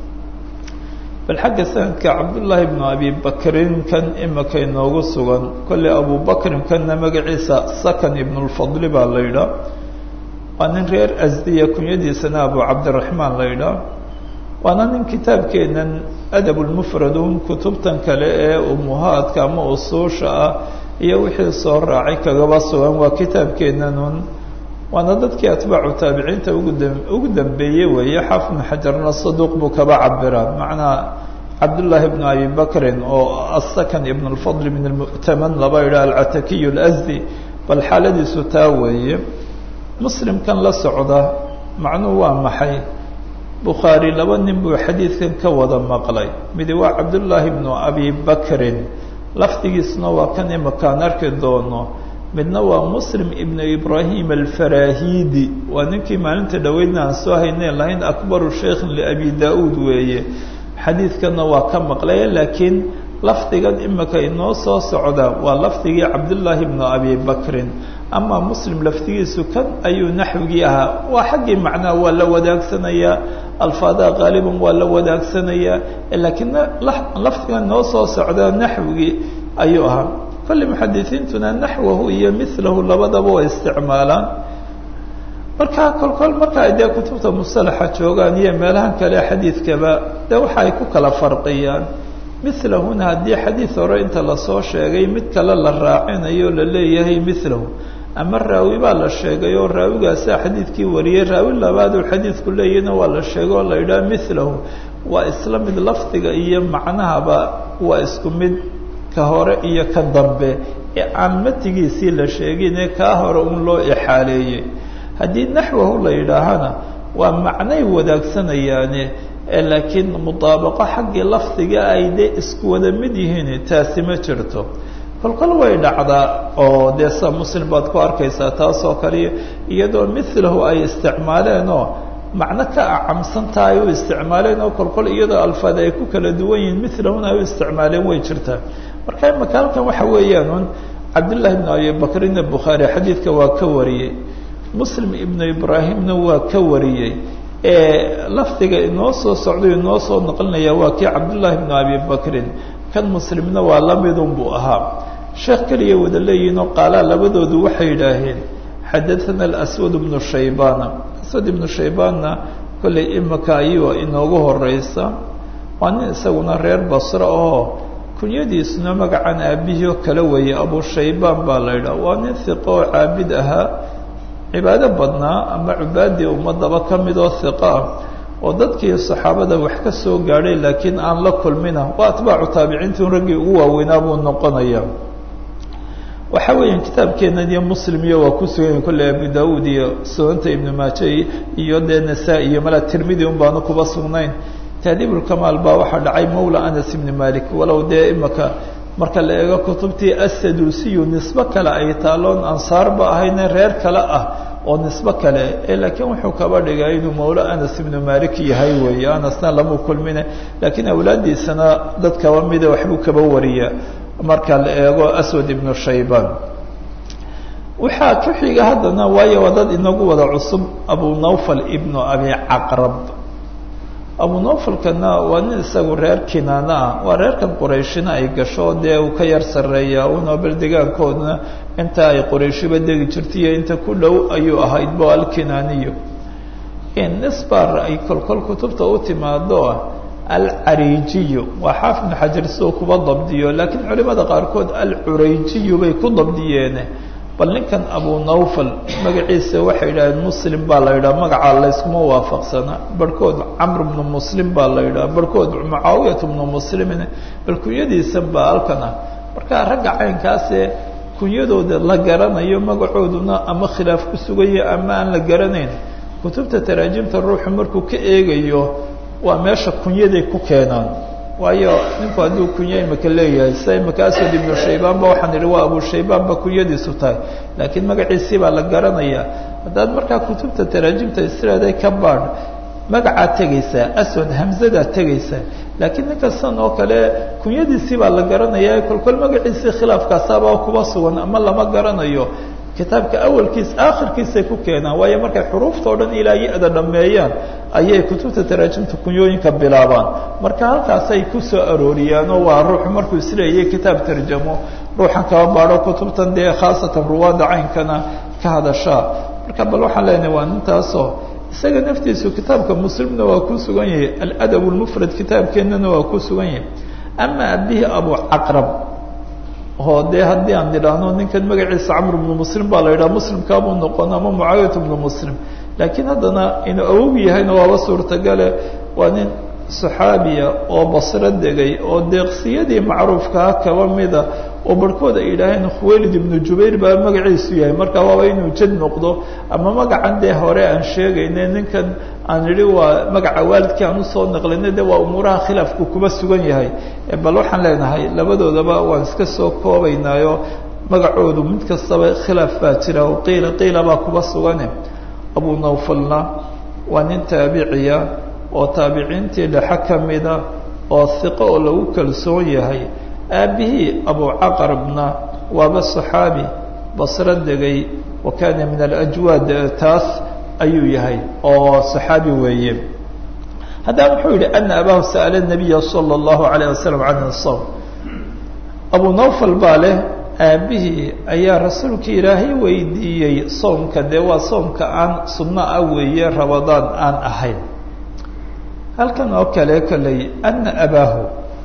bal xagga sanadka cabdullaahi bnu abi bakrin kan imika inoogu sugan kolley abu bakrin kanna magaciisa sakan ibn اlfadli baa la yidhaa waa nin reer asdiya kunyadiisana abu cabdiraxmaan la yidhaa waana nin kitaabkeennan adabulmufradun kutubtan kale ee umuhaadka ama usuusha ah iyo wixii soo raacay kagaba sugan waa kitaabkeennanun waana dadkii atbaacu taabiciinta ugu dambeeyey weeye xaafid xajarna saduuq buu kaba cabiraa macnaa cabdullaahi bnu abi bakrin oo asakan ibn اlfadl min almu'taman laba yidhah alcatakiy اlasdi bal xaaladiisu taa weeye muslimkan la socda macnuhu waa maxay bukhaari laba nin buu xadiidkan ka wada maqlay midi waa cabdullaahi bnu abi bakrin lafdigiisna waa kan imakaan arki doono midna waa muslim ibnu ibraahim alfarahidi waa ninkii maalinta dhoweydna aan soo haynayn lahayn akbaru sheikhin liabi da-uud weeye xadiidkanna waa ka maqlaya laakiin lafdigan imika inoo soo socda waa lafdigii cabdullaahi bnu abi bakrin ama muslim lafdigiisu kan ayuu naxwigii ahaa waa xaggii macnaha waa la wadaagsanaya alfaadaha qaaliban waa la wadaagsanaya laakiin lafdigan inoo soo socda naxwigii ayuu ahaa kolle muxadisiintuna naxwahu iyo milahu labadaba way isticmaalaan marka kolkol marka ay dee kutubta musalaxa joogaan iyo meelahan kale xadiidkaba dee waxa ay ku kala farqiyaan milahuna haddii xadiid hore inta lasoo sheegay mid kale la raacinayo la leeyahay milahu ama raawi baa la sheegay oo raawigaasaa xadiidkii wariyey raawi labaaduu xadiidku leeyahna waa la sheegay oo la yidhaha milahu waa isla mid lafdiga iyo macnahaba waa isku mid ka hore iyo ka dambe ee aan matigiisii la sheegine kaa hore un loo ixaaleeyey haddii naxwahu la yidhaahana waa macnay wadaagsanayaan laakiin mudaabaqo xaggii lafdiga ay dee isku wada mid yihiin taasi ma jirto kolkol way dhacdaa oo dee sa muslim baad ku arkaysaa taasoo kale iyadoo milahu ay isticmaaleenoo macno ka acamsanta ay u isticmaaleen oo kolkol iyadoo alfaad ay ku kala duwan yihiin milahuna ay u isticmaaleen way jirtaa marka imaka halkan waxa weeyaan un cabdullahi ibnu abi bakrin bukhaari xadiidka waa ka wariyey muslim ibnu ibraahimna waa ka wariyey lafdiga inoo soo socday inoo soo noqlinaya waa kii cabdullahi ibnu abi bakrin kan muslimna waa lamidun buu ahaa sheekh keliya wada leeyihinoo qaalaa labadoodu waxay yidhaaheen xadathana alaswad ibnu shaybana aswad ibnu shaybaanna kollay imika ayuu inoogu horeysa waa nin isaguna reer basre oo kunyadiisuna magacan aabihii oo kale weeye abu shaybaan baa la yidhaha waa nin hiqo oo caabid ahaa cibaado badnaa ama cubaadii ummadaba ka mid oo hiqa ah oo dadkii saxaabada wax ka soo gaadhay laakiin aan la kulmina waa atbaacu taabiciintii raggii ugu waaweynaa buu noqonaya waxa weeyaan kitaabkeenan iyo muslim iyo waa ku sugan kolley abu daawuud iyo sunanta ibnu maaje iyo dee nasaa iyo mala tirmidi un baanu kuba sugnayn taadiibulkamaal baa waxaa dhacay mawla anas ibni malik walow dee imaka marka la eego kutubtii asadusiyu nisbo kale ay taaloon ansaarba ahayne reer kale ah oo nisbo kale laakiin wuxuu kaba dhigay inuu mawlo anas ibnu malik yahay weeye anasna lama kulmine laakiin awlaadiisana dad kaba mida waxbuu kaba wariya marka la eego aswad ibnu shaybaan waxaa ku xiga haddana waayo waa dad inagu wada cusub abu nawfal ibnu abi caqrab abu nawfalkana waa nin isagu reer kinaana ah waa reerkan qurayshina ay gasho dee uu ka yar sarreeya una bal degaankoodna inta ay qurayshiba degi jirtaiyo inta ku dhow ayuu ahayd bo alkinaaniyo nisbar ay kolkol kutubta u timaado alcariijiyu waa xaafid ibnu xajar siduu kuba dabdiyo laakiin culimada qaarkood alcurayjiyu bay ku dabdiyeen bal ninkan abu nawfal magaciisa waxay yidhahdeen muslim baa la yidhaha magacaa layskuma waafaqsana barhkood camr bnu muslim baa la yidhaha barhkood mucaawiyat bnu muslimin bal kunyadiisan baa halkan ah marka ragga caynkaasee kunyadooda la garanayo magacooduna ama khilaaf ku sugaya ama aan la garanayn kutubta taraajimta ruuxu markuu ka eegayo waa meesha kunyaday ku keenaan waayo ninku hadduu kunya imika leeyahay sida imika aswad ibnu shaybaan ba waxaan idhi waa abu shaybaan ba kunyadiisu tahay laakiin magaciisii baa la garanayaa haddaad markaa kutubta taraajimta israaday ka baadh magacaad tegaysaa aswad hamzadaad tegaysaa laakiin ninkastan oo kale kunyadiisii baa la garanayaa kolkol magaciisii khilaafkaasaaba kuba sugan ama lama garanayo kitaabka awalkiis aakhirkiisay ku keenaan waayo markay xuruufta o dhan ilaa ya-da dhammeeyaan ayay kutubta taraajimta kunyooyinka bilaabaan marka halkaasay ku soo arooriyaanoo waa ruuxu markuu isleeyay kitaab tarjamo ruuxan kaba baadho kutubtan dee khaasatan ruwaadda caynkana ka hadashaa marka bal waxaan leenahay waa nintaasoo isaga naftiisu kitaabka muslimna waa ku sugan yahay aladab lmufrad kitaabkeennana waa ku sugan yahay ama abihi abu caqrab oo dee haddii aan idhaahno ninkan magaciisa camr bnu muslim baa la yidhaha muslimkaabuu noqon ama mucaawiyat bnu muslim laakiin haddana inuu awog yahayna waaba suurtagale waa nin saxaabiya oo basro degay oo deeqsiyadii macruufkaa kaba mida oo barhkood ay yidhaaheen khuwaylid ibnu jubayr baa magaciisu yahay marka waaba inuu jad noqdo ama magacan dee hore aan sheegayne ninkan aan idhi waa magaca waalidkii aan usoo naqlinay de waa umuuraha khilaafku kuba sugan yahay bal waxaan leenahay labadoodaba waan iska soo koobaynaayo magacoodu mid kastaba khilaaf baa jira oo qiila qiila baa kuba sugane abu nawfalna waa nin taabiciya oo taabiciintii dhexe ka mida oo hiqo oo lagu kalsoon yahay aabihii abu caqrabna waaba saxaabi basro degay wa kaana min alajwaad taas ayuu yahay oo saxaabi weeye haddana wuxuu yihi ana abahu sa'ala nabiya sala allahu alayh wasalam can som abu nawfal baa leh aabihii ayaa rasuulka ilaahay weydiiyey soomka dee waa soomka aan sunno ah weeye rabadaan aan ahayn halkan oo kale kolley ana abaahu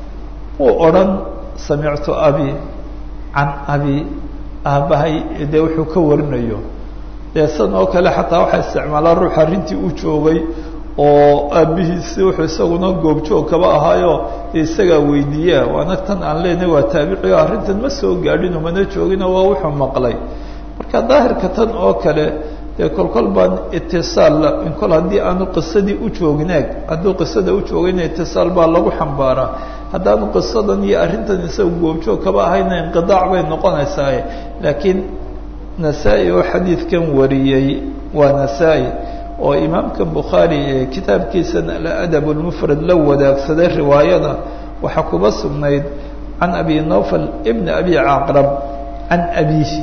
uu odhan samictu abi can abi aabbahay dee wuxuu ka warinayo dee san oo kale xataa waxaa isticmaalaa ruux arrintii u joogay oo aabbihiisi wuxuu isaguna goobjoog kaba ahaayo isagaa weydiiyaa waana tan aan leenahay waa taabici o arrintan ma soo gaadhin umana joogino waa wuxuu maqlay marka daahirka tan oo kale dee kolkol baan itisaal kol haddii aanu qisadii u joogin eeg hadduu qisada u joogina itisaal baa lagu xambaaraa haddaanu qisadan iyo arrintan isaga goobjoog kaba ahayna inqidaac bay noqonaysaa laakiin nasaa-i oo xadiidkan wariyey waa nasaa-i oo imaamka bukhaari ee kitaabkiisan aladab lmufrad la wadaagsaday riwaayada waxaa kuba sugnayd can abi nofal ibn abi caqrab can abiihi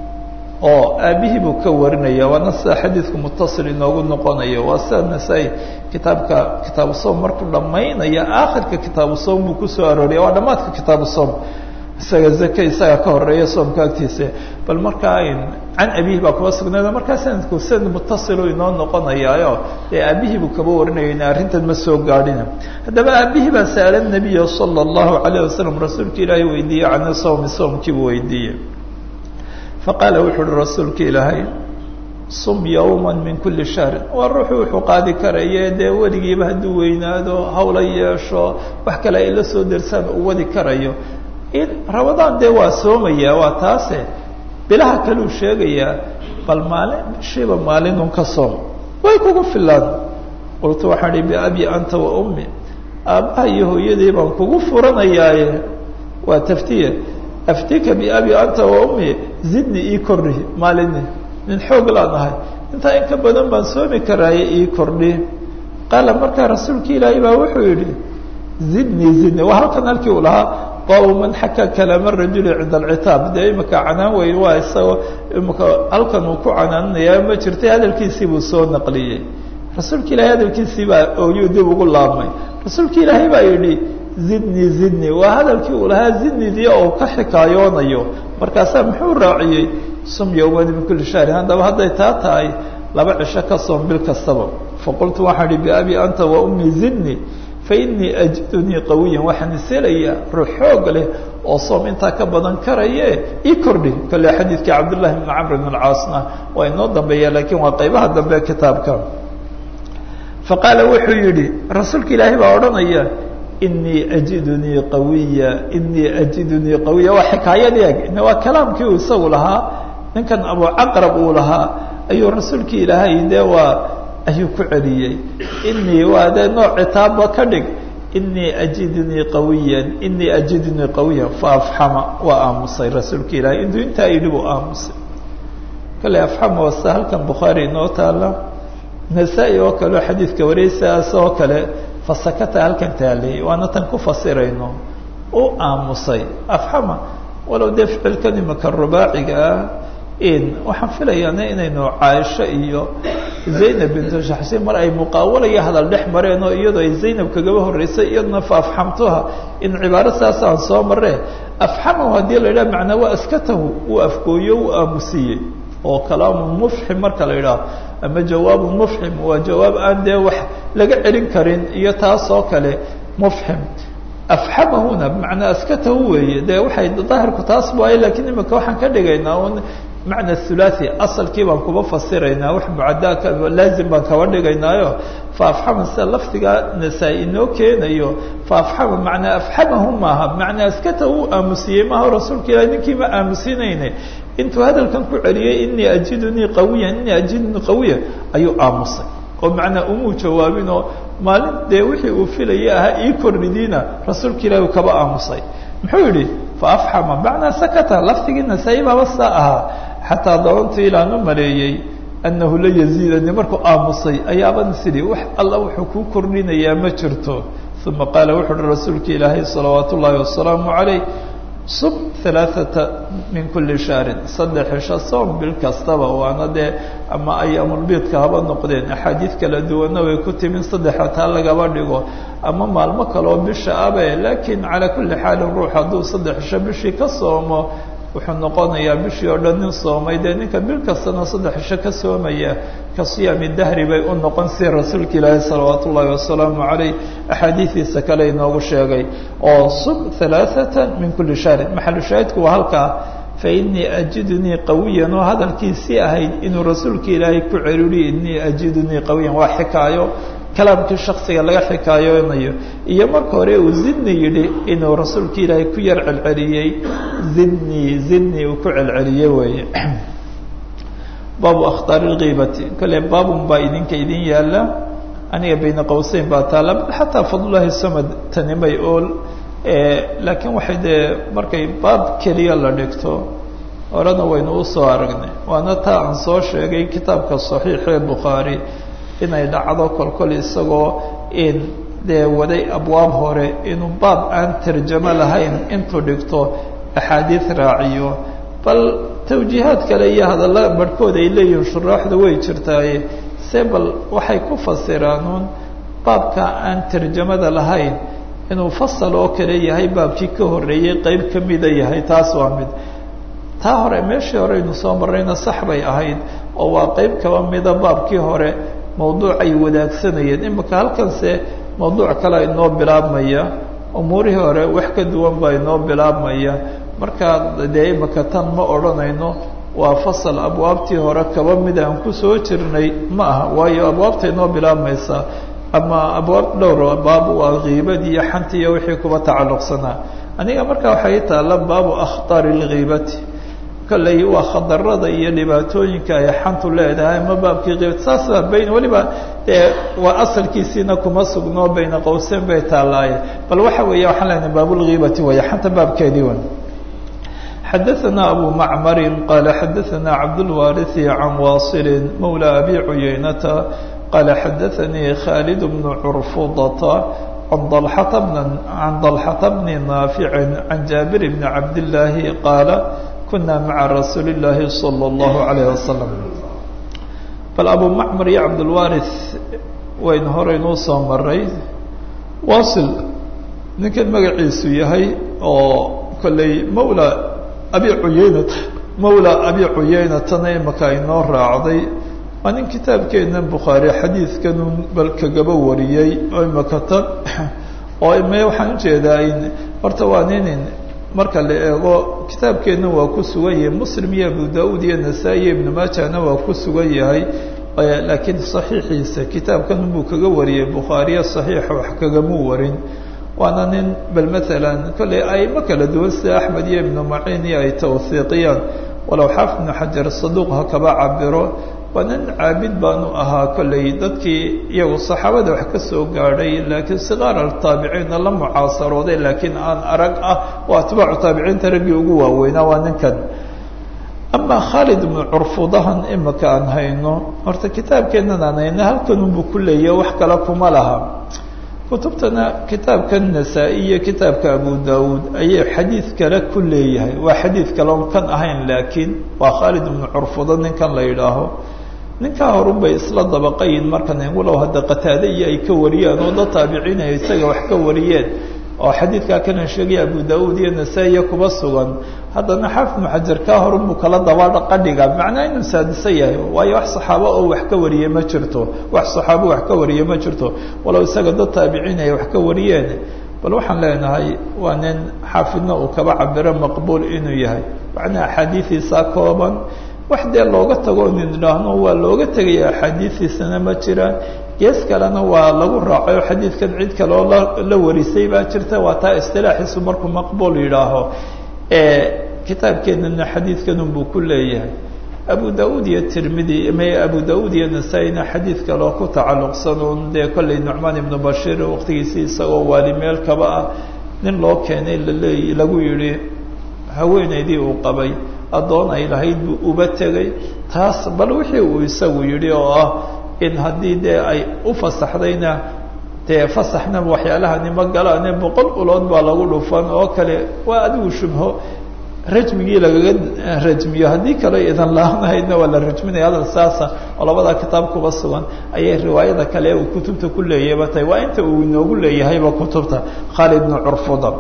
oo aabihii buu ka warinaya waana sida xadiidku mutasil inoogu noqonayo waa sida nasaa-i kitaabka kitaabu soom markuu dhammaynaya aakhirka kitaabu soom buu kusoo arooriya waa dhammaadka kitaabu soom isaga zake isaga ka horeeya soomka agtiisa bal markaa can abihi baa kuba sugnayd markaa sanadku sanad mutasilu inoo noqonayaayo dee aabihii buu kaba warinaya in arrintan ma soo gaadhina haddaba aabihii baa sa'ala nabiya sala allahu alayh wasalam rasuulka ilaahay weydiiyey can sawmi soomkiibuu weydiiyey faqaala wuxu uhi rasuulka ilaahay sum yowma min kuli shahrin waa ruuxu wuxuu qaadi karaye dee weligiiba hadduu weynaado hawla yeesho wax kale ay la soo dersaan uu wadi karayo in ramadaan dee waa soomaya waa taase bilaha kaleu sheegayaa bal maalin bishiiba maalinun ka soom way kugu filaan qultu waxaan ihi biabi anta wa ummi aabbaha iyo hooyadii baan kugu furanayaaye waa taftiya aftika biabi anta wa ummi zidni ii kordhi maalini nin xoog laan ahay intaa in ka badan baan soomi karaaye ii kordhi qaala markaa rasuulka ilaahay baa wuxuu yidhi zidni zidni waa halkan halkii uu lahaa baabu man xaka kalaama rajuli cinda alcitaab dee imika canaan weyn waa isagoo imika halkan uu ku canaananayaa ma jirtay hadalkiisii buu soo naqliyey rasuulka ilaahay hadalkiisii baa ooyuu dib ugu laabmay rasuulka ilaahay baa yidhi zidni zidni waa hadalkii uu lahaa zidnidii oo ka xikaayoonayo markaasaa muxuu raaciyey sum yowmani min kulli shahrin haddaba hadday taa tahay laba cisho ka soom bil kastaba faqultu waxaan ihi biabi anta wa ummi zidni fainii ajidunii qawiyan waxaan iselayaa ruux xoog leh oo soom intaa ka badan karaye ii kordhi kale xadiidkii cabdullahi bni camr bn alcaasna waa inoo dambeeya laakiin waa qaybaha dambe kitaabka faqaala wuxuu yidhi rasuulka ilaahay baa odhanaya inii ajidunii qawiya inii ajidunii qawiya waa xikaayadii eg waa kalaamkii uu isagu lahaa ninkan abucaqrab uu lahaa ayuu rasuulka ilaahay dee waa ayuu ku celiyey inii waa dee nooc citaabba ka dhig inii ajidunii qawiyan inii ajidunii qawiyan faafxama waa aamusay rasuulka ilaahay intuu intaa yidhi buu aamusay kale afxama wasta halkan bukhaari inoo taala nasaa-i oo kaleo xadiidka wariyaysaas oo kale fasakata halkan taalay waana tan ku fasirayno u aamusay afxama walow dee ficilkan imika rubaaciga ah waxaan filayaana inaynu caaisho iyo zaynab bintu shaxsi mar ay muqaawalaya hadal dhex mareen oo iyadoo ay zaynab kagaba horreysay iyaduna fa afxamtuha in cibaaro saas aan soo marre afxamahu haddii la yidhaha macnaa waa askatahu uu afgooyo uu aamusiyey oo kalaamun mufxim marka la yidhaho ama jawaabun mufxim waa jawaab aan dee wax laga celin karin iyo taas oo kale mufxim afxamahuna bimacnaa askatahu weeye dee waxay daahirku taas waaye lakiin imika waxaan ka dhigaynaa un macna thulathi asalkii baan kuba fasiraynaa wax mucadaaka laazim baan kaba dhigaynaayo fa afxama sida lafdiga nasaa-i inoo keenayo fa afxama macnaa afxamahu maaha macnaa askata uu aamusiyey maaha rasuulka ilahi ninkii ma aamusinayne intuu hadalkan ku celiyey inii ajidunii qawiyan inii ajidunii qawiya ayuu aamusay oo macnaa umuu jawaabinoo maalin dee wixii uu filayay ahaa ii kordhidiina rasuulka ilahi uu kaba aamusay muxuu yidhi fa afxama macnaa sakata lafdigii nasaa-i baaba saa ahaa xataa dabantu ilaan u maleeyey annahu la yaziidani markuu aamusay ayaaban sidii wax alla wuxuu kuu kordhinayaa ma jirto uma qaala wuxu uhi rasuulka ilaahay salawaat ullaahi wasalaamu calayh sub halaaثata min kuli shahrin saddex cisho soom bil kastaba waana dee ama ayaamulbiidka haba noqdeen axaadiid kala duwanna way ku timin saddexa taa lagaba dhigo ama maalmo kaleoo bisha abe laakiin calaa kuli xaalin ruux hadduu saddex cisho bishii ka soomo wuxuu noqonayaa bishii oo dhan nin soomay dee ninka bil kastana saddex cisho ka soomaya ka siyaami dahri bay u noqon si rasuulka ilaahi salawaat ullaahi wasalaamu calayh axaadiidiisa kale inoogu sheegay oo sub halaaثata min kuli shahrin maxalu shaahidku waa halkaa fainii ajidunii qawiyan oo hadalkiisii ahayd inuu rasuulka ilaahay ku celiliy inii ajidunii qawiyan waa xikaayo kalaamkii shaksiga laga xikaayoonayo iyo marka hore uu zidni yidhi inuu rasuulka ilaahay ku yar celceliyey zidni zidni uu ku celceliyey weeye baabu akhtaari lkiibati kale baabun baa idinka idin yaala aniga bayna qowseyn baa taala xataa fadlulahi samad tani may ool laakiin waxay dee markay baab keliya la dhigto horena waynu usoo aragnay waana taa aan soo sheegay kitaabka saxiixee bukhaari inay dhacdo kolkol isagoo in dee waday abwaab hore inuu baab aan tarjamo lahayn intuu dhigto axaadiid raaciyo bal tawjiihaad kale iyo hadalla barhkood ay leeyihiin shuraaxda way jirtaaye se bal waxay ku fasiraanuun baabka aan tarjamada lahayn inuu fasal oo kale yahay baabkii ka horreeyey qeyb ka mida yahay taas waa mid taa hore meeshii hore aynu soo marrayna sax bay ahayd oo waa qeyb kaba mida baabkii hore mawduucay wadaagsanayeen imika halkanse mawduuc kale inoo bilaabmaya umuurihii hore wax ka duwan baa inoo bilaabmaya markaa dee imika tan ma odhanayno waa fasal abwaabtii hore kaba mid aan kusoo jirnay ma aha waayo abwaabta inoo bilaabmaysa ama abwaab dhowr baab waa kiibadii iyo xanti iyo wixii kuba tacalluqsanaa aniga markaa waxay taalla baabu akhtaari lkiibati kolley waa khadarada iyo dhibaatooyinka ay xantu leedahay ama baabkii kiibati saas baa bayn weliba dee waa asalkiisiina kuma sugno bayna qowseyn bay taallaaye bal waxa weeye waxaan leenahay baabulkiibati weeye xanta baabkeedii wan xadaثna abu macmari qala xadaثna cabdاlwariثi can waصili mawlى abi cuyaynata qala xadaثanii khalid bn curfudata an dalxata bni naafici can jaabir bni cabdillaahi qaala kuna maca rasuuli اllaahi salى اllahu عalayh wasalam bal abu macmar iyo cabdاlwariث waynu horeynuu soo maray wasil ninkan magaciisu yahay oo kolley mawla abi cuyaynata mawla abi cuyaynatana imaka inoo raacday waa nin kitaabkeena bukhaari xadiidkanun bal kagaba wariyey oo imaka tan oo ime waxaan ujeedaa in horta waa ninin marka la eego kitaabkeenna waa ku sugan yahay muslim iyo abu da-uud iyo nasaa-i iyo ibnu maajahna waa ku sugan yahay laakiin saxiixiisa kitaabkan buu kaga wariyey bukhaariya saxiixa wax kagamuu warin waana nin bal maalan kolley aimo kala duwan sida axmed iyo ibnu maciin iyo ay tawhiiqiyaan walow xaafid ibnu xajar saduuq ha kaba cabiro waa nin caabid baanu ahaa kolley dadkii iyagu saxaabada wax ka soo gaadhay laakiin sigaar altaabiciinna la mucaasarooday laakiin aan arag ah oo atbaacu taabiciinta raggii ugu waaweynaa waa ninkan amaa khaalid ibnu curfudahan imika aan hayno horta kitaabkeennan aan hayno halkanunbuu ku leeyahy wax kale kuma laha kutubtana kitaabkan nasaa-i iyo kitaabka abu daawuud ayay xadiid kale ku leeyahay waa xadiid kale on kan ahayn laakiin waa khaalid ibnu curfuda ninkan la yidhaaho ninkaa horun bay isla dabaqayin markan walow hadda qataade iyo ay ka wariyeen oo dad taabiciin ay isaga wax ka wariyeen oo xadiidkaa kana sheegaya abu da-uud iyo nasaa-iya kuba sugan haddana xaafid ibnu xajar kaa horun buu kala daba qadhiga macnaa inuu saadisa yahay waayo wax saxaabo oo wax ka wariye ma jirto wax saxaabo wax ka wariye ma jirto walow isaga dad taabiciin ay wax ka wariyeen bal waxaan leenahay waa nin xaafidna uu kaba cabiro maqbuul inuu yahay macnaa axaadiidiisaa kooban wax dee looga tago nin idhaahno waa looga tegaya axaadiidiisana ma jiraan gees kalena waa lagu raacay oo xadiidkan cid kale oo la warisay baa jirta waa taa istilaaxiisu markuu maqbuul yidhaaho kitaabkeenana xadiidkan unbuu ku leeyahay abu da-uud iyo tirmidi m abu da-uud iyo nasaa-ina xadiid kaleo ku tacalluqsan un dee kolley nucmaan ibnu bashiir waqtigiisii isagoo waali meel kaba ah nin loo keenay laleey lagu yidhi haweenaydii uu qabay addoon ay lahayd buu uba tegay taas bal wixii uu isagu yidhi oo ah in haddii dee ay u fasaxdayna dee fasaxna waxyaalahani ma galaane boqol ulood baa lagu dhufan oo kale waa adigu shubho rajmigii lagaga rajmiyo haddii kale idan laanahaydna waa la rajminaya hadal saasa oo labadaa kitaab kuba sugan ayay riwaayada kale uu kutubta ku leeyahayba tahay waa inta uu inoogu leeyahayba kutubta khaalid bnu curfuda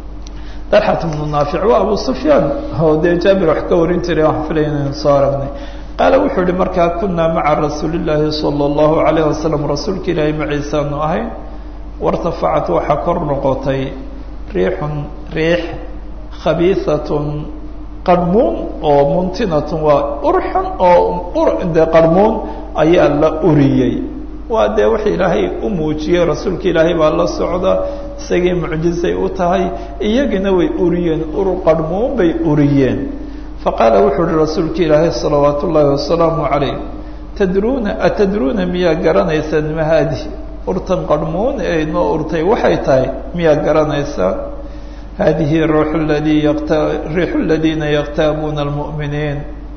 dalxat bnu naafic waa abu sufyaan oo dee jaabir wax ka warin jiray waxaan filaya inaynu soo aragnay qaala wuxuu yihi markaa kunaa maca rasuuli llaahi sala allahu alayh wasalam rasuulka ilaahay maciisaanu ahayn wartafacat waxaa kor noqotay riixun riix khabiiatun qarmuun oo muntinatun waa urxun oo de qarmuun ayaa la uriyey waa dee wax ilaahay u muujiyey rasuulka ilaahay baa la socda isagii mucjizay u tahay iyagina way uriyeen ur qarmuun bay uriyeen faqaala wuxuu uhi rasuulka ilaahay salawaat ullaahi wasalaamu calayh tadruuna atadruuna miyaa garanaysaan ma haadihi urtan qarhmuun ee inoo urtay waxay tahay miyaa garanaysaa haadihi ruuxu ladii yaqta riixu ladiina yaktaabuuna almu'miniin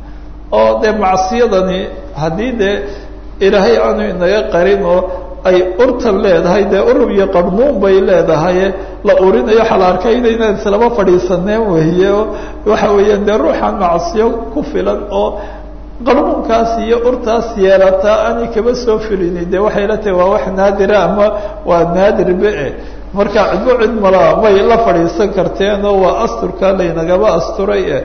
oo dee macsiyadani haddii dee ilaahay aanu inaga qarin oo ay urtan leedahay dee urub iyo qarhmuun bay leedahay la urinayo waxaa la arkay inaynaan islama fadhiisaneen weeye oo waxa weeyaan dee ruuxaan macsiyo ku filan oo qarmuunkaas iyo urtaas yeelataa aanay kaba soo filini dee waxay la tahay waa wax naadira ama waa naadir be-e marka cidbo cid malaa may la fadhiisan karteen oo waa asturkaa laynagaba asturay e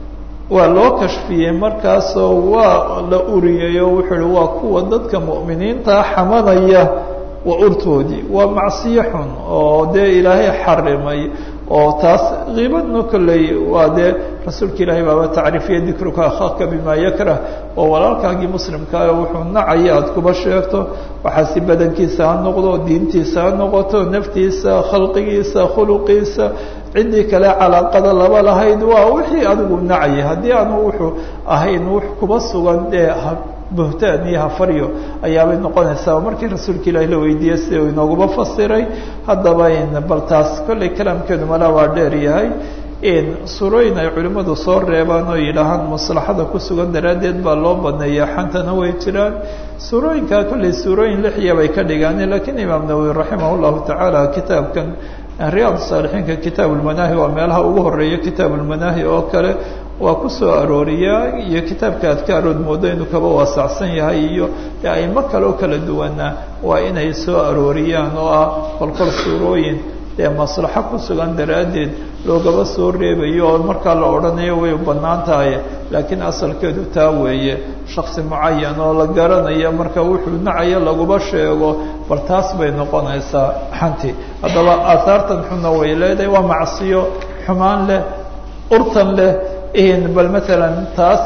waa loo kashfiyey markaasoo waa la uriyey oo wuxuu uhi waa kuwa dadka mu'miniinta xamanaya waa urtoodii waa macsiyo xun oo dee ilaahay xarimay oo taas kiibadna kolley waa dee rasuulka ilaahay baaba tacriifiya dikruka akhaaka bima yakrah oo walaalkaagii muslimkaa wuxuu nacaya aada kuba sheegto waxaasi badankiisa ha noqdo diintiisa ha noqoto naftiisa khalqigiisa khuluqiisa ciddii kale calaaqada laba lahayd waa wixii adigu nacayay haddii aanu wuxuu ahayn wux kuba sugan dee buhtaan iyo hafaryo ayaabay noqonaysaa markii rasuulka ilaahi la weydiiyey sida uu inooguma fasiray haddaba bal taas kollay kalaamkeedu mala waa dheer yahay suurooyin ay culimmadu soo reebaan oo yidhaahaan maslaxada ku sugan daraaddeed baa loo baneeya xantana way jiraan suurooyinkaa kollay suurooyin lixiya bay ka dhigaan lakiin imaam nawowi raximah llahu tacaala kitaabkan riyaad saalixiinka kitaab ulmanaahi waa meelaha ugu horeeya kitaab ulmanaahi oo kale waa ku soo arooriyaa iyo kitaabka adkaarood moodo inuu kaba waasacsan yahay iyo aimo kale oo kala duwana waa inay soo arooriyaan oo ah kolkol suurooyin dee maslaxo ku sugan daraaddeed loogaba soo reebayo oo markaa la odhanayo way bannaan tahay laakiin asalkeedu taa weeye shaksi mucayan oo la garanayo marka wuxuu nacayo laguma sheego bal taas bay noqonaysaa xanti haddaba aahaartan xunna way leedahay waa macsiyo xumaan leh urtan leh bal maalan taas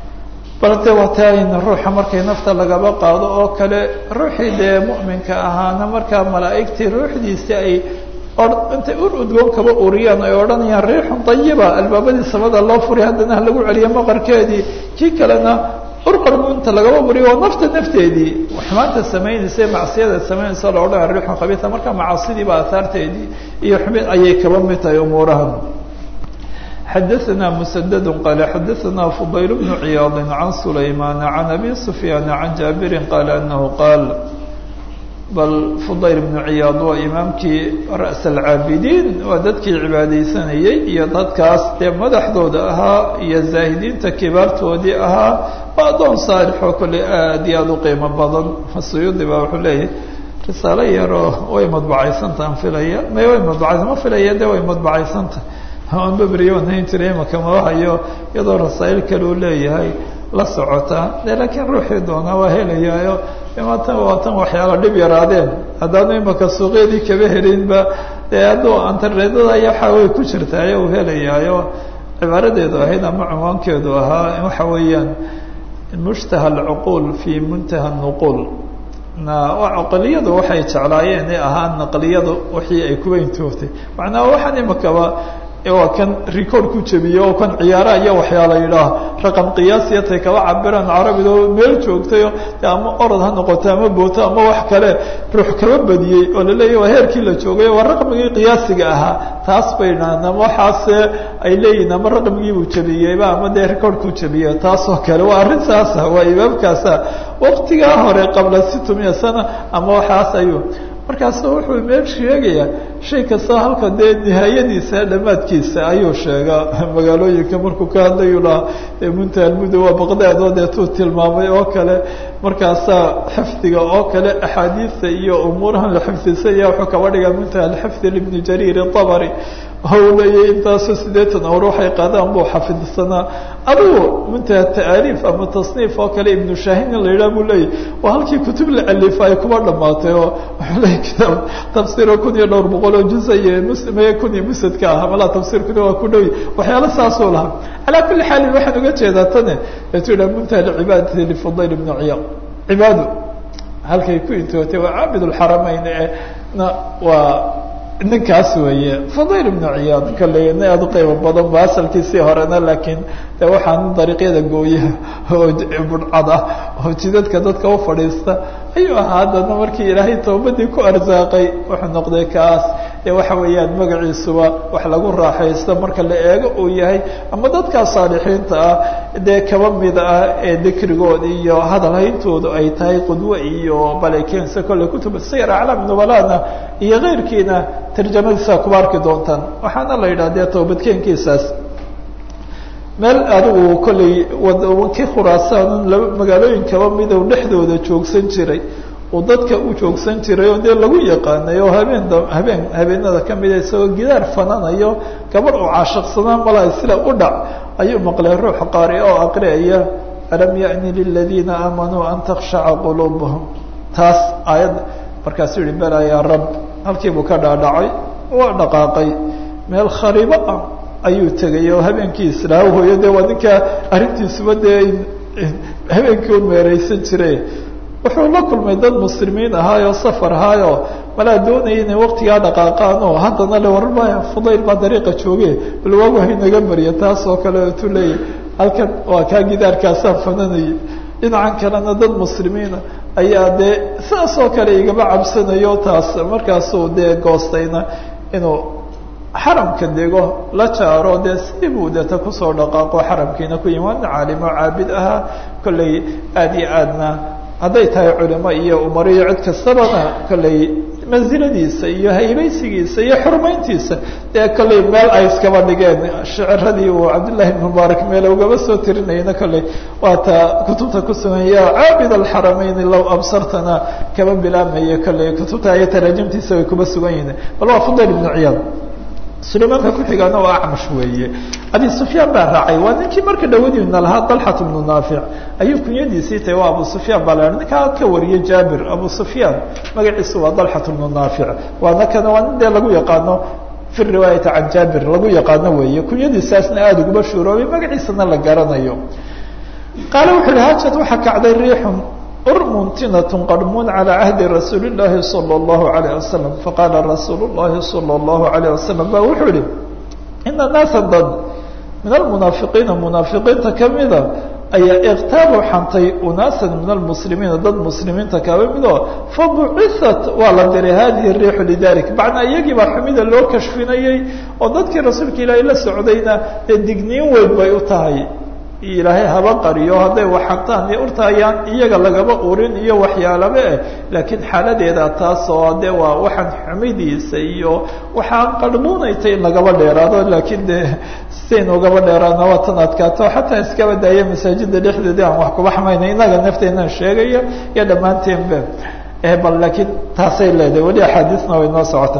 balte wataan ruuxa markay nafta lagaba qaado oo kale ruuxii dee mu'minka ahaana markaa malaa'igtii ruuxdiisi ay intay ur udgoon kaba uriyaan ay odhanayaan riixun dayiba albaabadii samada loo furay haddana ha lagu celiyo maqarkeedii kii kalena ur qarmuunta lagaba uriyo oo nafta nafteedii xumaanta samaynaysa ee macsiyada samaynaysa la odhanaya riixun khabiisa marka macaasidiiba aahaarteedii iyo xumid ayay kaba mid tahay umuurahan xadaثna mسdd qال xadaثna fضayl بن ciyاaض عan سlayman عan abi سfyاn عan jaaبiri qال أنه qاal bal fضayl بن ciyاaض waa imaamkii raأس الcaabidiin waa dadkii cibaadaysanayey iyo dadkaas dee madaxdooda ahaa iyo zaahidiinta kibaartoodii ahaa waa adoon saalixoo kole aad iyo aad u qiimo badan suyuudi ba wuxuu leeyahy risaalo yaroo way madbacaysantahan filaya may way madbacaysa ma filaya de way madbacaysanta anbabriyo nayn jiray imaka madahayo iyadoo rasaa'il kale uu leeyahay la socota de laakiin ruuxii doonaa waa helayaayo maatan waatan waxyaala dhib yaraadeen haddaanu imaka suuqyadii kaba helinba dee hadduu antareedada aya waxa way ku jirtaayo uu helayaayo cibaaradeedu ahayd ama cunwaankeedu ahaa waxa weeyaan mushtaha alcuquul fii muntaha nuquul na caqliyadu waxay jeclaayeen ee ahaa naqliyadu wixii ay kuwa intoogtay macnaa waxaan imakaba waa kan record ku jebiye oo kan ciyaaraha iyo waxyaala yidhaah raqam qiyaasiyatay kaba cabiraan carabida oo meel joogtayo ama orod ha noqoto ama booto ama wax kale ruux kaba badiyey oo laleeyahy waa heerkii la joogay waa raqmigii qiyaasiga ahaa taas bay dhahaan ama waxaase ay leeyihin ama raqmigiibuu jebiyeyba ama dee recordkuu jebiye taas oo kale waa arrin saasa waa imaamkaasa waktigaa hore qabla situmiya sana ama waxaas ayuu markaasu wuxuu meel sheegayaa shay kasta halka dee nihaayadiisa dhammaadkiisa ayuu sheegaa magaalooyinka markuu ka hadlayu lahaa muntaha almudo waa baqdaad oo deetuu tilmaamay oo kale markaasaa xifdiga oo kale axaadiista iyo umuurahan la xifdisanya wuxuu kaba dhigaa muntaha alxifdi libni jariir abari u leeyahy intaasoo sideetan awr waxay qaadaan buu xafidsanaa adugu muntaha ta'aaliif ama tasniif oo kale ibnu shaahin in la yidhaha buu leeyahy waa halkii kutub la alifa ay kuba dhamaatay oo wuxuu leeyahy kitaab tafsiiro kun iyo dhowr boqol oo juza iyo muslimaya kun iyo musadka ah malaa tafsiirkuna waa ku dhowy waxyaalo saasuu lahaa calaa kulli xaalin waxaan uga jeedaa tane eetu yidhaha muntaha lcibaadati lifudayl ibnu ciyaad cibaado halkay ku intootay waa caabid lxaramayn na waa ninkaas weeye fudayl ibnu ciyaad kolley nin aada u qiimo badan ba asalkiisii horena laakiin de waxaan dariiqyada gooyaha oo budhcad ah oo jidadka dadka u fadhiista ayuu ahaa haddana markii ilaahay toobadii ku arsaaqay wuxuu noqday kaas ee waxa weeyaan magaciisuba wax lagu raaxaysto marka la eego uu yahay ama dadkaa saalixiinta ah dee kaba mid ah ee dikrigood iyo hadal hayntoodu ay tahay qudwe iyo balekeensa kolley kutuba sayr aclaam nubalana iyo keyrkiina tarjamadiisa kuba arki doontaan waxaana la yidhah dee toobadkeenkiisaas meel adigu kolley kii khuraasaan laba magaalooyin kaba midow dhexdooda joogsan jiray uu dadka u joogsan jiray oo dee lagu yaqaanay oo habeen habeen habeenada kamida isagoo gidaar fananayo gabadh uu caashiqsanaa malaa sida u dhac ayuu maqlay ruux qaari oo aqriaya alam yani liladiina aamanuu an takshaca quluubuhum taas aayad markaasuu yihi bela yaa rab halkiibuu ka dhaadhacay waa dhaqaaqay meel khariibo ah ayuu tegay oo habeenkii islaa hooyo dee waa ninkaa arrintiisuba dee habeenkii u meereysan jire wuxuu la kulmay dad muslimiin ahaayoo safar ahaayoo malaa doonaya inay waktigaa dhaqaaqaan oo haddana le warma fudayl baa dariiqa jooge bal waagu haynaga mariya taas oo kale tu leeyahy halkan waa kaa gidaarkaasaan fananayay dhinacan kalena dad muslimiina ayaa dee saas oo kale igaba cabsanayo taas markaasuu dee goostayna inuu xaramka dego la jaaro dee sidii buu deeta kusoo dhaqaaqo xaramkiina ku yimi waana caalimo caabid ahaa kolley aada iyo aadna hadday tahay culimo iyo umaro iyo cid kastabana kolley mansiladiisa iyo haybaysigiisa iyo xurmayntiisa dee kolley meel ay iskaba dhigeen shiciradii uu cabdillahi ibn mubaarak meele ugaba soo tirinayna kolley waata kutubta ku sugan ya caabid alxarameyn low absartana kaba bilaabmaya kolley kutubta iyo taraajimtiisa way kuba sugan yihiin bal waa fudayl ibnu ciyaad sulaymaanka kuxigaana waa acmash weeye abi sufyaan baa raacay waa ninkii marka dhawadiina lahaa dalxat bnu naafic ayuu kunyadiisii tahay waa abu sufyaan baa la ninkaa ka wariyay jaabir abu sufyaan magaciisu waa dalxat bnu naafic waana kana waa nin dee lagu yaqaano fi riwaayati can jaabir lagu yaqaano weeye kunyadiisaasna aada uguba shuuroobay magaciisana la garanayo qaale wuxu uhi hajad waxaa kacday riixun urmuntinat qarmuun calى cahdi rasuuli اllahi salى اllahu alayh wasalam faqaala rasuul اllahi salى اllahu alayh wasalam ba wuxuu yihi ina naasa dad min almunaafiqiina munaafiqiinta kamida ayaa iktaabu xantay unaasan min almuslimiina dad muslimiinta kaba mido fabuciat waa la diray hadihi riixu lidalik macnaa iyagii baa xumida loo kashfinayey oo dadkii rasuulka ilaahay la socdayna dee digniin weyn bay u tahay ilaahay haba qariyo hadday waxantaan iyo urtaayaan iyaga lagaba urin iyo waxyaalaba eh laakiin xaaladeeda taas oo dee waa waxaan xumidiisa iyo waxaan qarmuunaytay in lagaba dheeraado laakiin dee sidayn ugaba dheeraadna waa tan adkaato xataa iskaba daaya masaajida dhexdeedii aan wax kuba xamayna inaga nafteenaan sheegaya iyo dhammaanteenba bal laakiin taasay leedahay weli axaadiisna way noo socota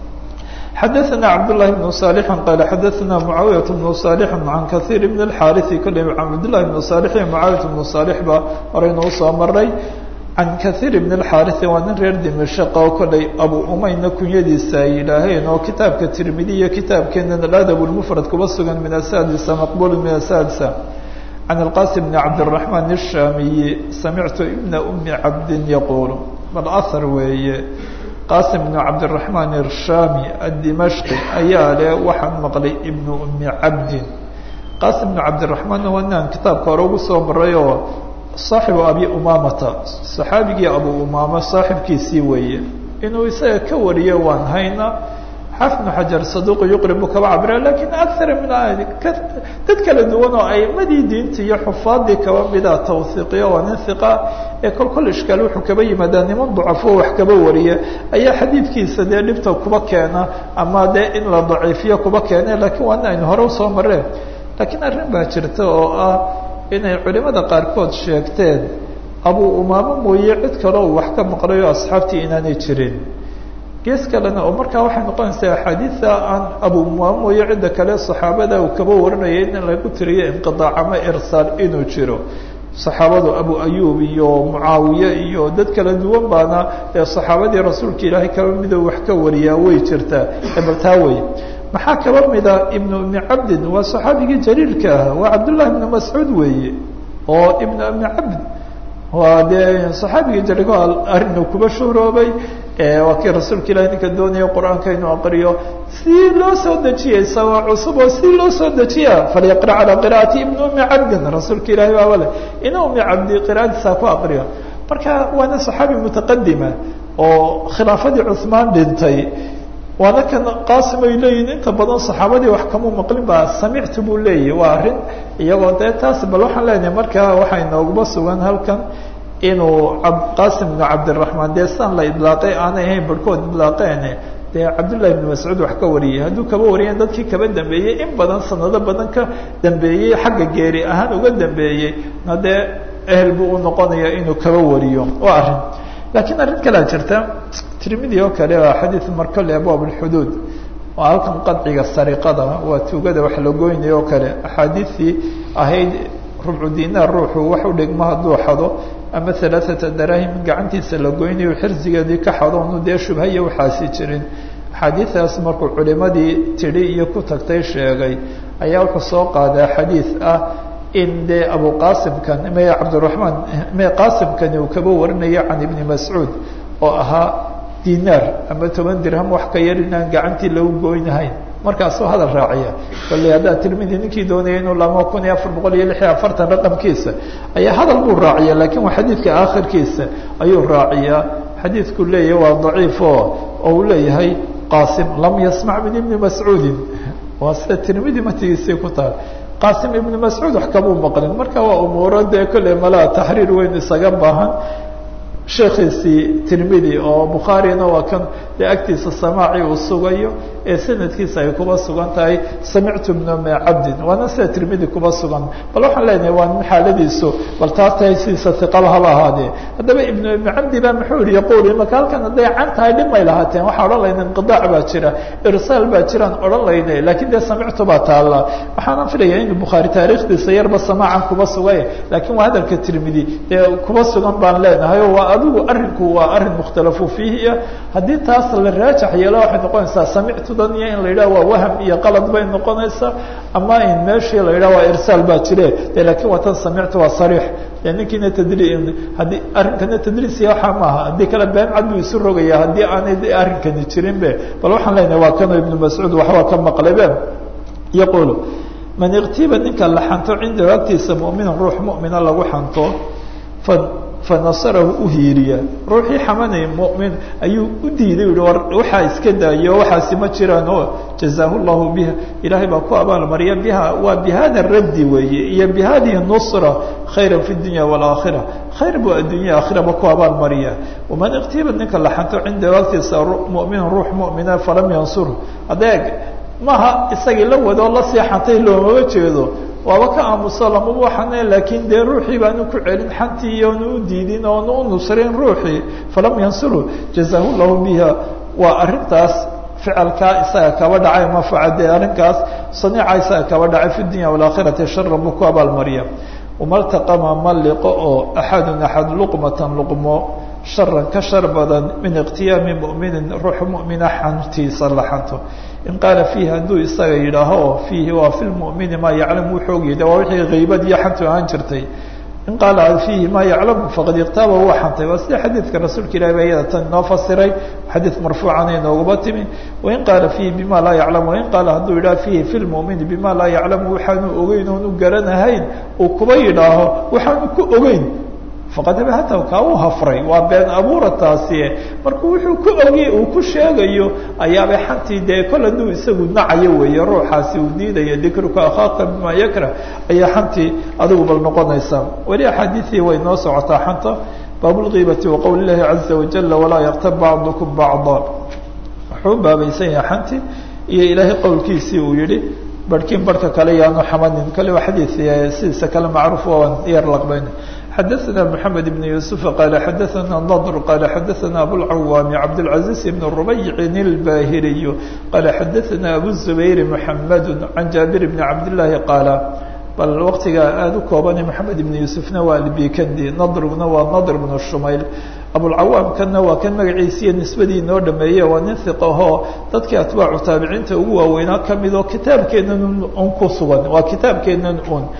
xadaثna cabdالlahi بن صالح qal xadaثna mعaawiyaة بن صالح عan kaثيir بن الxاriث kole cabdالlahi بن صالح iyo mعaawiyaة بن صالح ba horeynuu soo maray can kaثيir بن الxاriث waa nin reer dimashq oo koley abu umayna kunyadiisa ay yidhaaheen oo kitaabka tirmidi iyo kitaabkeena aladab الmfrad kuba sugan min asadisa maqbul min asadisa can الqasim بn cabdالرaحman الshamiyi samictu ibna umi cabdi yaqul bal ahar weeye qasim bn cabdiraxmaan irshami addimashqi ayaa le waxaan maqlay ibnu umi cabdin qasim bn cabdiraxmaan waa ninaan kitaabka hore ugu soo maray oo saaxibu abi umamata saxaabigii abu umaama saaxibkiisii weeye inuu isaga ka wariyo waan hayna xaafid bnu xajar saduuq yuqribu kaba cabira lakin akara min dad kala duwan oo aimadii diinta iyo xufaadii kaba mida tawhiiqiyo waa nin hiqa ee kol kol ishkaal wuxuu kaba yimaadaa niman dacafo wax kaba wariya ayaa xadiidkiisa dee dhibta kuba keena ama dee in la daciifiyo kuba keene lakiin waa nin aynu hore usoo mareen lakiin arrin baa jirta oo ah inay culimada qaarkood sheegteen abu umaamo mooye cid kale uu wax ka maqlayo asxaabtii inaanay jirin gees kalena oo markaa waxay noqonaysaa axaadiida aan abu umaamo mooye cidda kale saxaabada uu kaba warinaya in lagu tiriyo inqiaac ama irsaal inuu jiro saxaabadu abu ayub iyo mucaawiye iyo dad kala duwan baana ee saxaabadii rasuulka ilaahay kaba mido wax ka wariyaa way jirtaa ebaltaa wey maxaa kaba mida ibnu umi cabdin waa saxaabigii jaliilka ah waa cabdullahi ibnu mascuud weeye oo ibnu umi cabd waa dee saxaabigii jarigo arinu kuba shuhroobay waa kii rasuulka ilahi ninka doonaya qur-aanka inuu aqriyo si loo soo dejiyay sawa cusub oo si loo soo dejiya falyaqra calaa qira'ati ibni umi cabdin rasuulka ilahi baaba le ina umi cabdi qira'adiisa ku aqriyo marka waana saxaabi mutaqadima oo khilaafadii cuhmaan dhintay waana kan qaasim ay leeyihin inta badan saxaabadii wax kamuu maqlin baa samictu buu leeyahy waa arrin iyagoo dee taas bal waxaan leenahay marka waxaa inooguma sugan halkan inuu qaasim bnu cabdiraxmaan dee san la idlaaqay aanay ahayn barhkood idlaaqeen dee cabdullahi bnu mascuud wax ka wariyey hadduu kaba wariyeen dadkii kaba dambeeyey in badan sanado badan ka dambeeyey xagga geeri ahaan uga dambeeyey na dee ehel buu u noqonaya inuu kaba wariyo waa arrin lakiin arrin kalea jirta tirmidi oo kale waa xadiid marka le abwaab alxuduud waa halkan qadciga sariqada waa tuugada wax la goynaya oo kale axaadiidtii ahayd rubcu dinaar ruuxu wax u dhigmo hadduu xado ama alaaata darahim gacantiisa la goynayo xirsigeedii ka xado onu dee shubhaya waxaasi jirin axaadiidaas markuu culimadii tidhi iyo ku tagtay sheegay ayaa wuxuu soo qaadaa xadiid ah in dee abu qasimkan me cabdiraxmaan me qasimkani uu kaba warinayo can ibni mascuud oo ahaa dinaar ama toban dirham wax ka yar inaan gacantii lagu goynahayn markaasuu hadal raaciya bale haddaa tirmidi ninkii doonaya inuu lamo kun iyo afar boqol iyo lix iyo afartan raqamkiisa ayaa hadal buu raaciya lakin waa xadiidka aakhirkiisa ayuu raaciyaa xadiidku leeyahy waa daciif o oo uu leeyahay qasim lam yasmac min ibni mascuudin waa sida tirmidi matigiisii ku tahay qasim ibnu mascuud wax kamuu maqlin marka waa umuuro dee kolley malaa taxriir weyn isaga baahan sheekhiisii tirmidi oo bukhaarina waa kan dee agtiisa samaaci uu sugayo ee sanadkiisa ay kuba sugan tahay samictu bna umi cabdin waana sida tirmidi kuba sugan bal waxaan leenahay waa nin xaaladiisu bal taas tahay sidiisa iqaba haba ahaadee haddaba ibnu umi cabdi ba muxuu yihi yaquul imaka halkan hadday can tahay dhib may lahaateen waxaa odhan layna inqidaac baa jira irsaal baa jiraan odhan layna lakin dee samictu baa taalla waxaana filaya in bukhaari taarikhdiisa yarba samaacan kuba sugay lakin waa hadalka tirmidi dee kuba sugan baan leenahay o waa adigu arinku waa arin mukhtalafu fiihi ah haddii taas la raajax yeelo waxay noqonaysaa samictudan iyo in la yidhaha waa waham iyo qalad bay noqonaysaa ama in meeshii la yidhaha waa irsaal baa jire de lakin waa tan samictu waa sariix de ninkiina tadri haddii arrinkana tadriisiya waxaa maaha haddii kale been cad buu isu rogaya haddii aanay arrinkani jirin be bal waxaan leenahay waa kanoo ibnu mascuud waxbaa ka maqlay be yaqulu man iktiba ninka la xanto cindahu agtiisa muminan ruux mumina lagu xanto fa fanasarahu uhiiriya ruuxii xamanay mumin ayuu u diiday u war waxaa iska daayo waxaasi ma jiraan o jazaahu llahu biha ilaahay baa ku abaalmariya biha waa bihada raddi weeye iyo bihadihi nusra khayra fi dunya waalaakhira khayr buu addunya aakhiraba ku abaalmariya waman iktiba ninka la xanto cindahu agtiisa muminan ruux mumina falam yansur adeeg maaha isagii la wadoo la seexantay loomama jeedo waaba ka aamuso lamaba waxane laakiin dee ruuxii baanu ku celin xantii iyoonu u diidin oonu u nusrin ruuxii falam yansuru jazaahu llahu biha waa arrintaas ficilkaa isaga kaba dhacay mafacade arrinkaas saniica isaga kaba dhacay fi dunya walaakhirati sharan buu ku abaalmariya umaltaqama ma liqo oo axadun axad luqmatan luqmo sharan ka shar badan min ikhtiyaami muminin ruux mumina xantiisa la xanto in qaala fiihi hadduu isaga yidhaaho oo fiihi waa fi lmumini maa yaclamu wuxuu ogyahay waa wixii haybad iyo xantu ahaan jirtay in qaala fiihi maa yaclamu faqad iktaaba waa xantay waa sida xadiidka rasuulka ilahi ba iyada tan inoo fasiray xadiid marfuucana inooguma timi wain qaala fiihi bima laa yaclamu wain qaala hadduu yidhaha fiihi fi lmumini bima laa yaclamu waxaanu ogeyn oonu garanahayn uu kuba yidhaaho waxaanu ku ogeyn faqad abahatahu kaa u hafray waa been abuura taasi marka wuxuu ku ogy uu ku sheegayo ayaabay xantii dee kol hadduu isagu nacayo weeye ruuxaasi uu diidaya dikruka akhaaka bima yakrah ayaa xantii adigu bal noqonaysaa weli axaadiiii way noo socotaa xanta baabulkiibati waqowl illahi caza wajala walaa yaktab bacdukum bacda wuxuu baabaysan yahay xantii iyo ilaahay qowlkiisii uu yihi barhkiin barhka kale yaanu xamanin kale waa xadiid sidiisa kale macruuf waan yar laqbayn xadaثna mحamed بن يوسف qال xadaثna نضر qال xadaثna abوالcawاm cabdالعaزيز بن رbayc الbاhiriي qال xadaثna أbو الزbayr محamed عan jaaبir بن cabdاللahi qاala bal waqtiga aada u koobana mحamed بن يوسفna waa albikandi nadrguna waa nadr بن shumayl abulcawaamkanna waa kan magaciisiiyo nisbadii inoo dhameeye waa nin hiq ahoo dadkii atbaacu taabiciinta ugu waaweynaa kamid oo kitaabkeenan un ku sugan waa kitaabkeenan un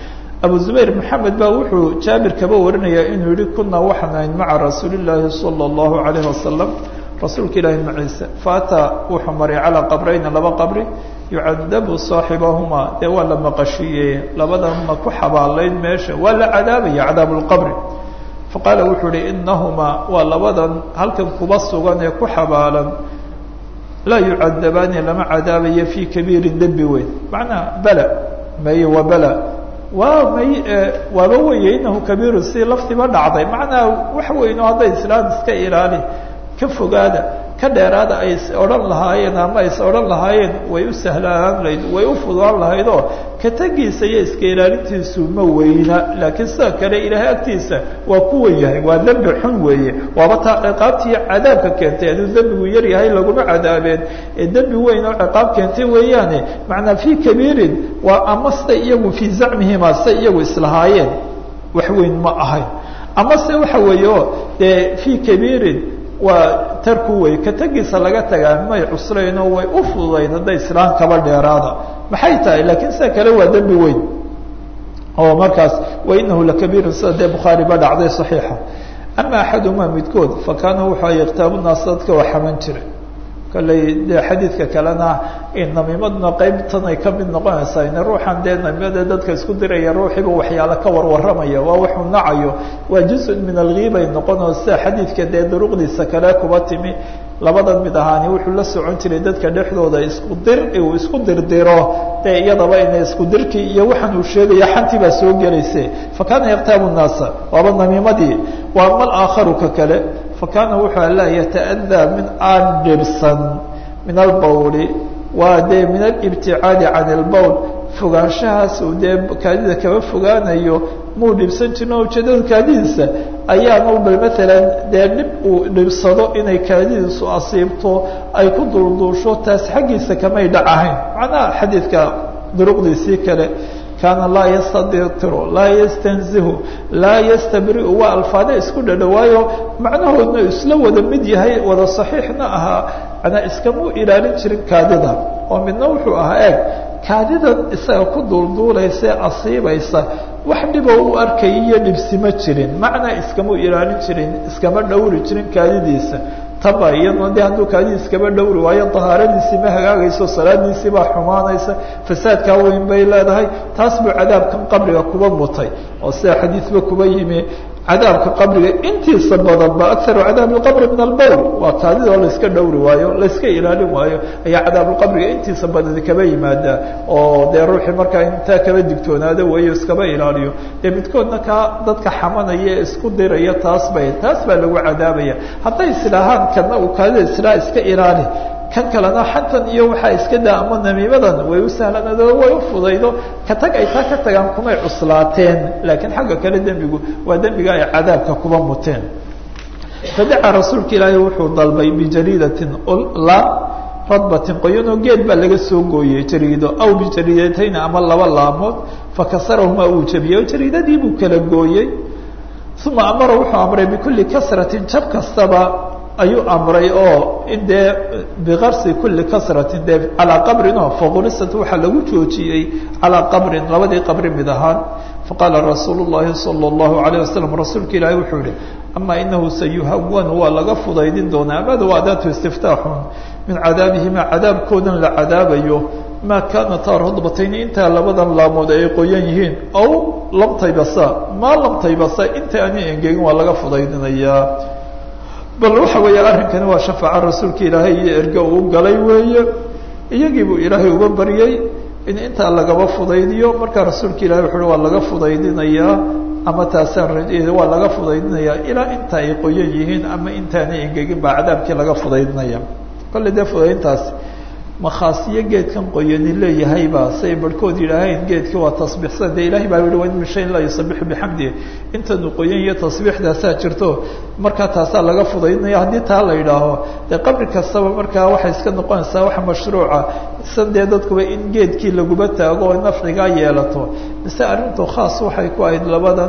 abu zubayr maxamed baa wuxuu jaabir kaba warinayaa inuu yihi kunaa waxaan ahayn maca rasuuli llaahi sala allahu calayhi wasalam rasuulka ilaahi maciise faataa wuxuu maray calaa qabrayna laba qabri yucadabu saaxibahumaa dee waa la maqashiiyey labadan ma ku xabaalayn meesha waa la cadaabaya cadaabu lqabri faqaala wuxuu ihi inahumaa waa labadan halkan kuba sugan ee ku xabaalan laa yucadabaani lama cadaabayo fii kabiirin dembi weyn macnaa bala maye waa bala waa may waaba weye inahu kabiirun si laftiba dhacday macnaa wax weyno hadday islaam iska ilaali ka fogaada ka dheeraada ay is odhan lahaayeen ama ay is odhan lahaayeen way u sahlaan lahayd way u fudaan lahayd oo ka tegiisa iyo iska ilaalintiisu ma weyna laakiin sida kale ilaahay agtiisa waa ku wen yahay waa dembi xun weeye waaba taa ciqaabtiiyo cadaabka keentay aduu dembigu yar yahay laguma cadaabeen ee dembi weyn oo ciqaab keentay weeyaane macnaa fii kabiirin waa ama sida iyagu fii zacmihima sida iyagu islahaayeen wax weyn ma ahayn ama se waxa weeye o dee fii kabiirin waa tarku wey ka tegiisa laga tagaa may cuslaynoo way u fududayd hadday islaan kaba dheeraada maxay tahay laakiin sida kale waa dembi weyn oo markaas wa inahu lakabiirun sida dee bukhaari ba dhacday saxiixa ama axadumaa midkood fa kaana wuxuu yaktaabu naas dadka waa xaman jiray kolley dee xadiidka kalena namiimaduna qeybtan ay kamid noqonaysaa in ruuxan dee namiimada dadka isku diraya ruuxiiba waxyaalo ka warwaramaya waa waxuu nacayo waa juzun min algiibay noqonoo sida xadiidka dee duruqdiisa kale kuba timi labadan mid ahaani wuxuu la socon jiray dadka dhexdooda isku dir uu isku dirdiro dee iyadaba ina isku dirkii iyo waxaan uu sheegaya xantii baa soo gelayse fa kaana yaktaabu nnaasa waaba namiimadii waa mal aakharu ka kale fakana wuxuu ala yata'adaa min aan dhibsan min albawli waa dee min alibticaadi can ilbowl fogaanshahaas uu dee kaadida kaba fogaanayo muu dhibsan jirin oo ujeedada kaadidiisa ayaanu bal maalan dee dhib uu dhibsado inay kaadidiisu asiibto ay ku dulduusho taas xaggiisa kamay dhac ahayn macnaha xadiidka duruqdiisii kale kaana laa yastadiru laa yastanzihu laa yastabriu waa alfaade isku dhadhawaayo macnahoodna isla wada mid yahay wada saxiixna ahaa manaa iskamuu ilaalin jirin kaadida oo midna wuxuu ahaa eeg kaadidan isaga ku duulduulaysa asiibaysa wax dhiboo u arkay iyo dhibsima jirin macnaa iskamuu ilaalin jirin iskama dhowri jirin kaadidiisa taba iyadna de hadduu kaadidii iskaba dhowri waayo dahaaradiisii ma hagaagayso salaadiisii baa xumaanaysa fasaadkaa weyn bay leedahay taas buu cadaabkan qabriga kuba mutay oo sida xadiidba kuba yimi cadaabka qabriga intiisa badanba akaru cadaab lqabri min albowl waa kaadida oo layska dhowri waayo layska ilaalin waayo ayaa cadaabulqabriga intiisa badani kaba yimaada oo dee ruuxii markaa intaa kaba digtoonaado weeyo iskaba ilaaliyo dee midkoodna kaa dadka xamanaya isku diraya taas bay taas baa lagu cadaabaya hadday islaahaan kana uu kaadida islaa iska ilaali kan kalena xantan iyo waxaa iska daa ama namiimadan way u sahlanado way u fudaydo ka tag ay taa ka tagaan kumay cuslaateen laakiin xagga kale dembigu waa dembiga ay cadaabka kuba muteen fadacaa rasuulka ilaahay wuxuu dalbay bijariidatin la radbatin qoyanoo geed baa laga soo gooyey jariido aw bijariidatayni ama laba laamood fakasarahumaa uu jabiyey oo jariidadii buu kala gooyey uma amara wuxuu amray bikulli kasratin jab kastaba ayuu amray oo in dee bikarsi kuli kasratin dee calaa qabrin oo faqurisat waxaa lagu joojiyey calaa qabrin labadii qabri mid ahaan faqaala rasuulu llahi sala allahu alayh wasalam rasuulka ilaahi wuxuu yihi ama inahu sayuhawanu waa laga fudaydin doonaa amada waa adaatu istiftaaxun min cadaabihima cadaabkoodan la cadaabayo maa kaanataa radbatayni intaa labadan laamood ay qoyan yihiin aw lamtaybasa maa lamtaybasa inta ani engegin waa laga fudaydinayaa bal waxa weeye arrinkani waa shafaaca rasuulka ilaahay iyo erge uu galay weeye iyagii buu ilaahay uga baryey in intaa lagaba fudaydiyo markaa rasuulka ilahay wuxu uhi waa laga fudaydinayaa ama taasaan waa laga fudaydinayaa ilaa inta ay qoyan yihiin ama intaanay engegin baa cadaabkii laga fudaydinaya kolle dee fudaydintaas makhaasiyo geedkan qoyani leeyahayba say barhkood yidhaaheen geedkii waa tasbiixsan dee ilahay baa yihi wain min shayin laa yusabixu bixamdi intanu qoyan iyo tasbiixdaasaa jirto markaa taasaa laga fudaydinaya haddii taa la yidhaaho dee qabri kastaba markaa waxay iska noqonaysaa wax mashruuca san dee dadkuba in geedkii laguba taago oo nafcigaa yeelato mise arrintu khaas waxay ku ahayd labadan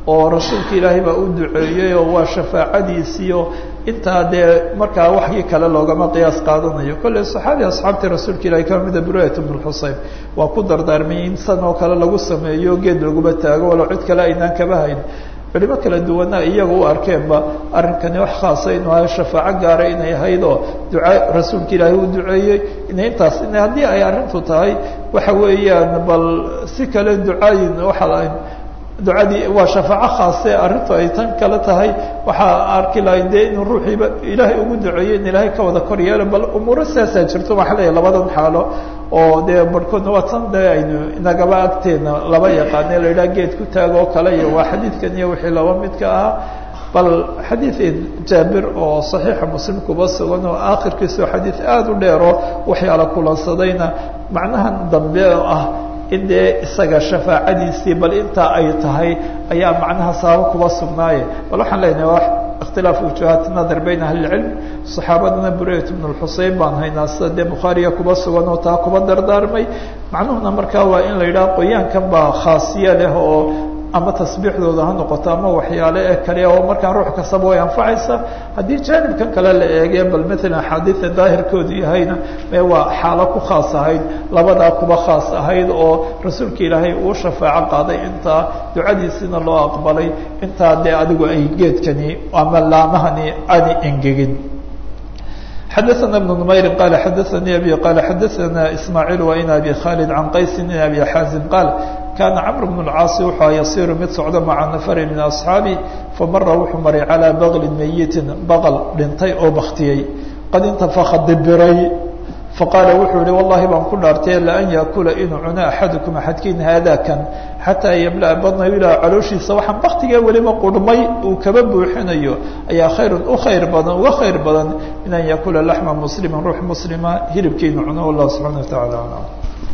oo rasuulka ilaahay baa u duceeyey oo waa shafaacadiisiio intaa dee markaa waxii kale loogama qiyaas qaadanayo kolley saxaabi asxaabtii rasuulka ilahay ka mida burayat bn xuseyn waa ku dardaarmay in san oo kale lagu sameeyo geed laguba taago walow cid kale aynaan kaba hayn culimo kala duwana iyaga u arkeenba arrinkani wax khaasa inuu ahay shafaaco gaara inay ahayd oo duca rasuulka ilaahay uu duceeyey ina intaas in haddii ay arrintu tahay waxa weeyaan bal si kale ducaayin waxaa ducadii waa shafaaco khaase arrintu ay tan kale tahay waxaa arki lahay dee inuu ruuxiiba ilaahay ugu duceeyo in ilaahay ka wada kor yeelo bal umuuro siyaasaa jirto waxaa leeyahy labadan xaalo oo dee barhkoodna waa tan dee aynu inagaba agteena laba yaqaane la yidhaha geed ku taag oo kale iyo waa xadiidkan iyo wixii laba midka ahaa bal xadiid jaabir oo saxiixa muslim kuba sugan oo aakhirkiisao xadiid aada u dheero waxyaala kulansadayna macnahan dambe oo ah in dee isaga shafaacadiisii bal intaa ay tahay ayaa macnaha sababo kuba sugnaaye bal waxaan leenahay اktilaaf wujuhaat nadar bayn ahli اcilm صaxaabadana burayt bn xusein baan haynaa sida dee bukhaariya kuba sugan oo taa kuba dardaarmay macnuhuna markaa waa in la yidhaha qoyaankan baa khaasiye leh oo ama tasbiixdooda ha noqoto ama waxyaale ee kale oo markaa ruux kastaba way anfacaysa haddii jaanibkan kale la eege bal maalan axaadiida daahirkoodu yahayna mee waa xaalo ku khaas ahayd labadaa kuba khaas ahayd oo rasuulka ilaahay uu shafaaco qaaday intaa ducadiisina loo aqbalay intaa dee adigu ay geedkani ama laamahani aani engegin xadaثna بن نmayri qala xadaثanii abi qala xadaثana ismaaعiil wa in abi khalid can qaysi in abi xaazim qaal kana cmr bn اlcaasi wuxua yasiru mid socda maca nafari min asxaabi famara wuxuu maray calىa baglin meyitin baql dhintay oo baktiyey qad intafaka dibiray faqaala wuxuu yihi wallahi baan ku dhaartay laan yaakula inuu cuno axadukum axadkiin haadakan xataa yamla'a badnahu ilaa calooshiisa waxaan baktigee weliba qurhmay uu kaba buuxinayo ayaa khayrun u khayr badan uga khayr badan min an yaakula laxma muslima ruux muslima hilibkiinu cuno wallah subxana wa tacala aclam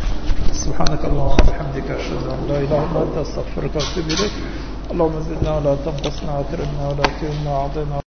سبحانك اللهم وبحمدك أشهد أن لا إله إلا أنت أستغفرك وأتوب إليك اللهم زدنا ولا تنقصنا وأكرمنا ولا تهنا وأعطنا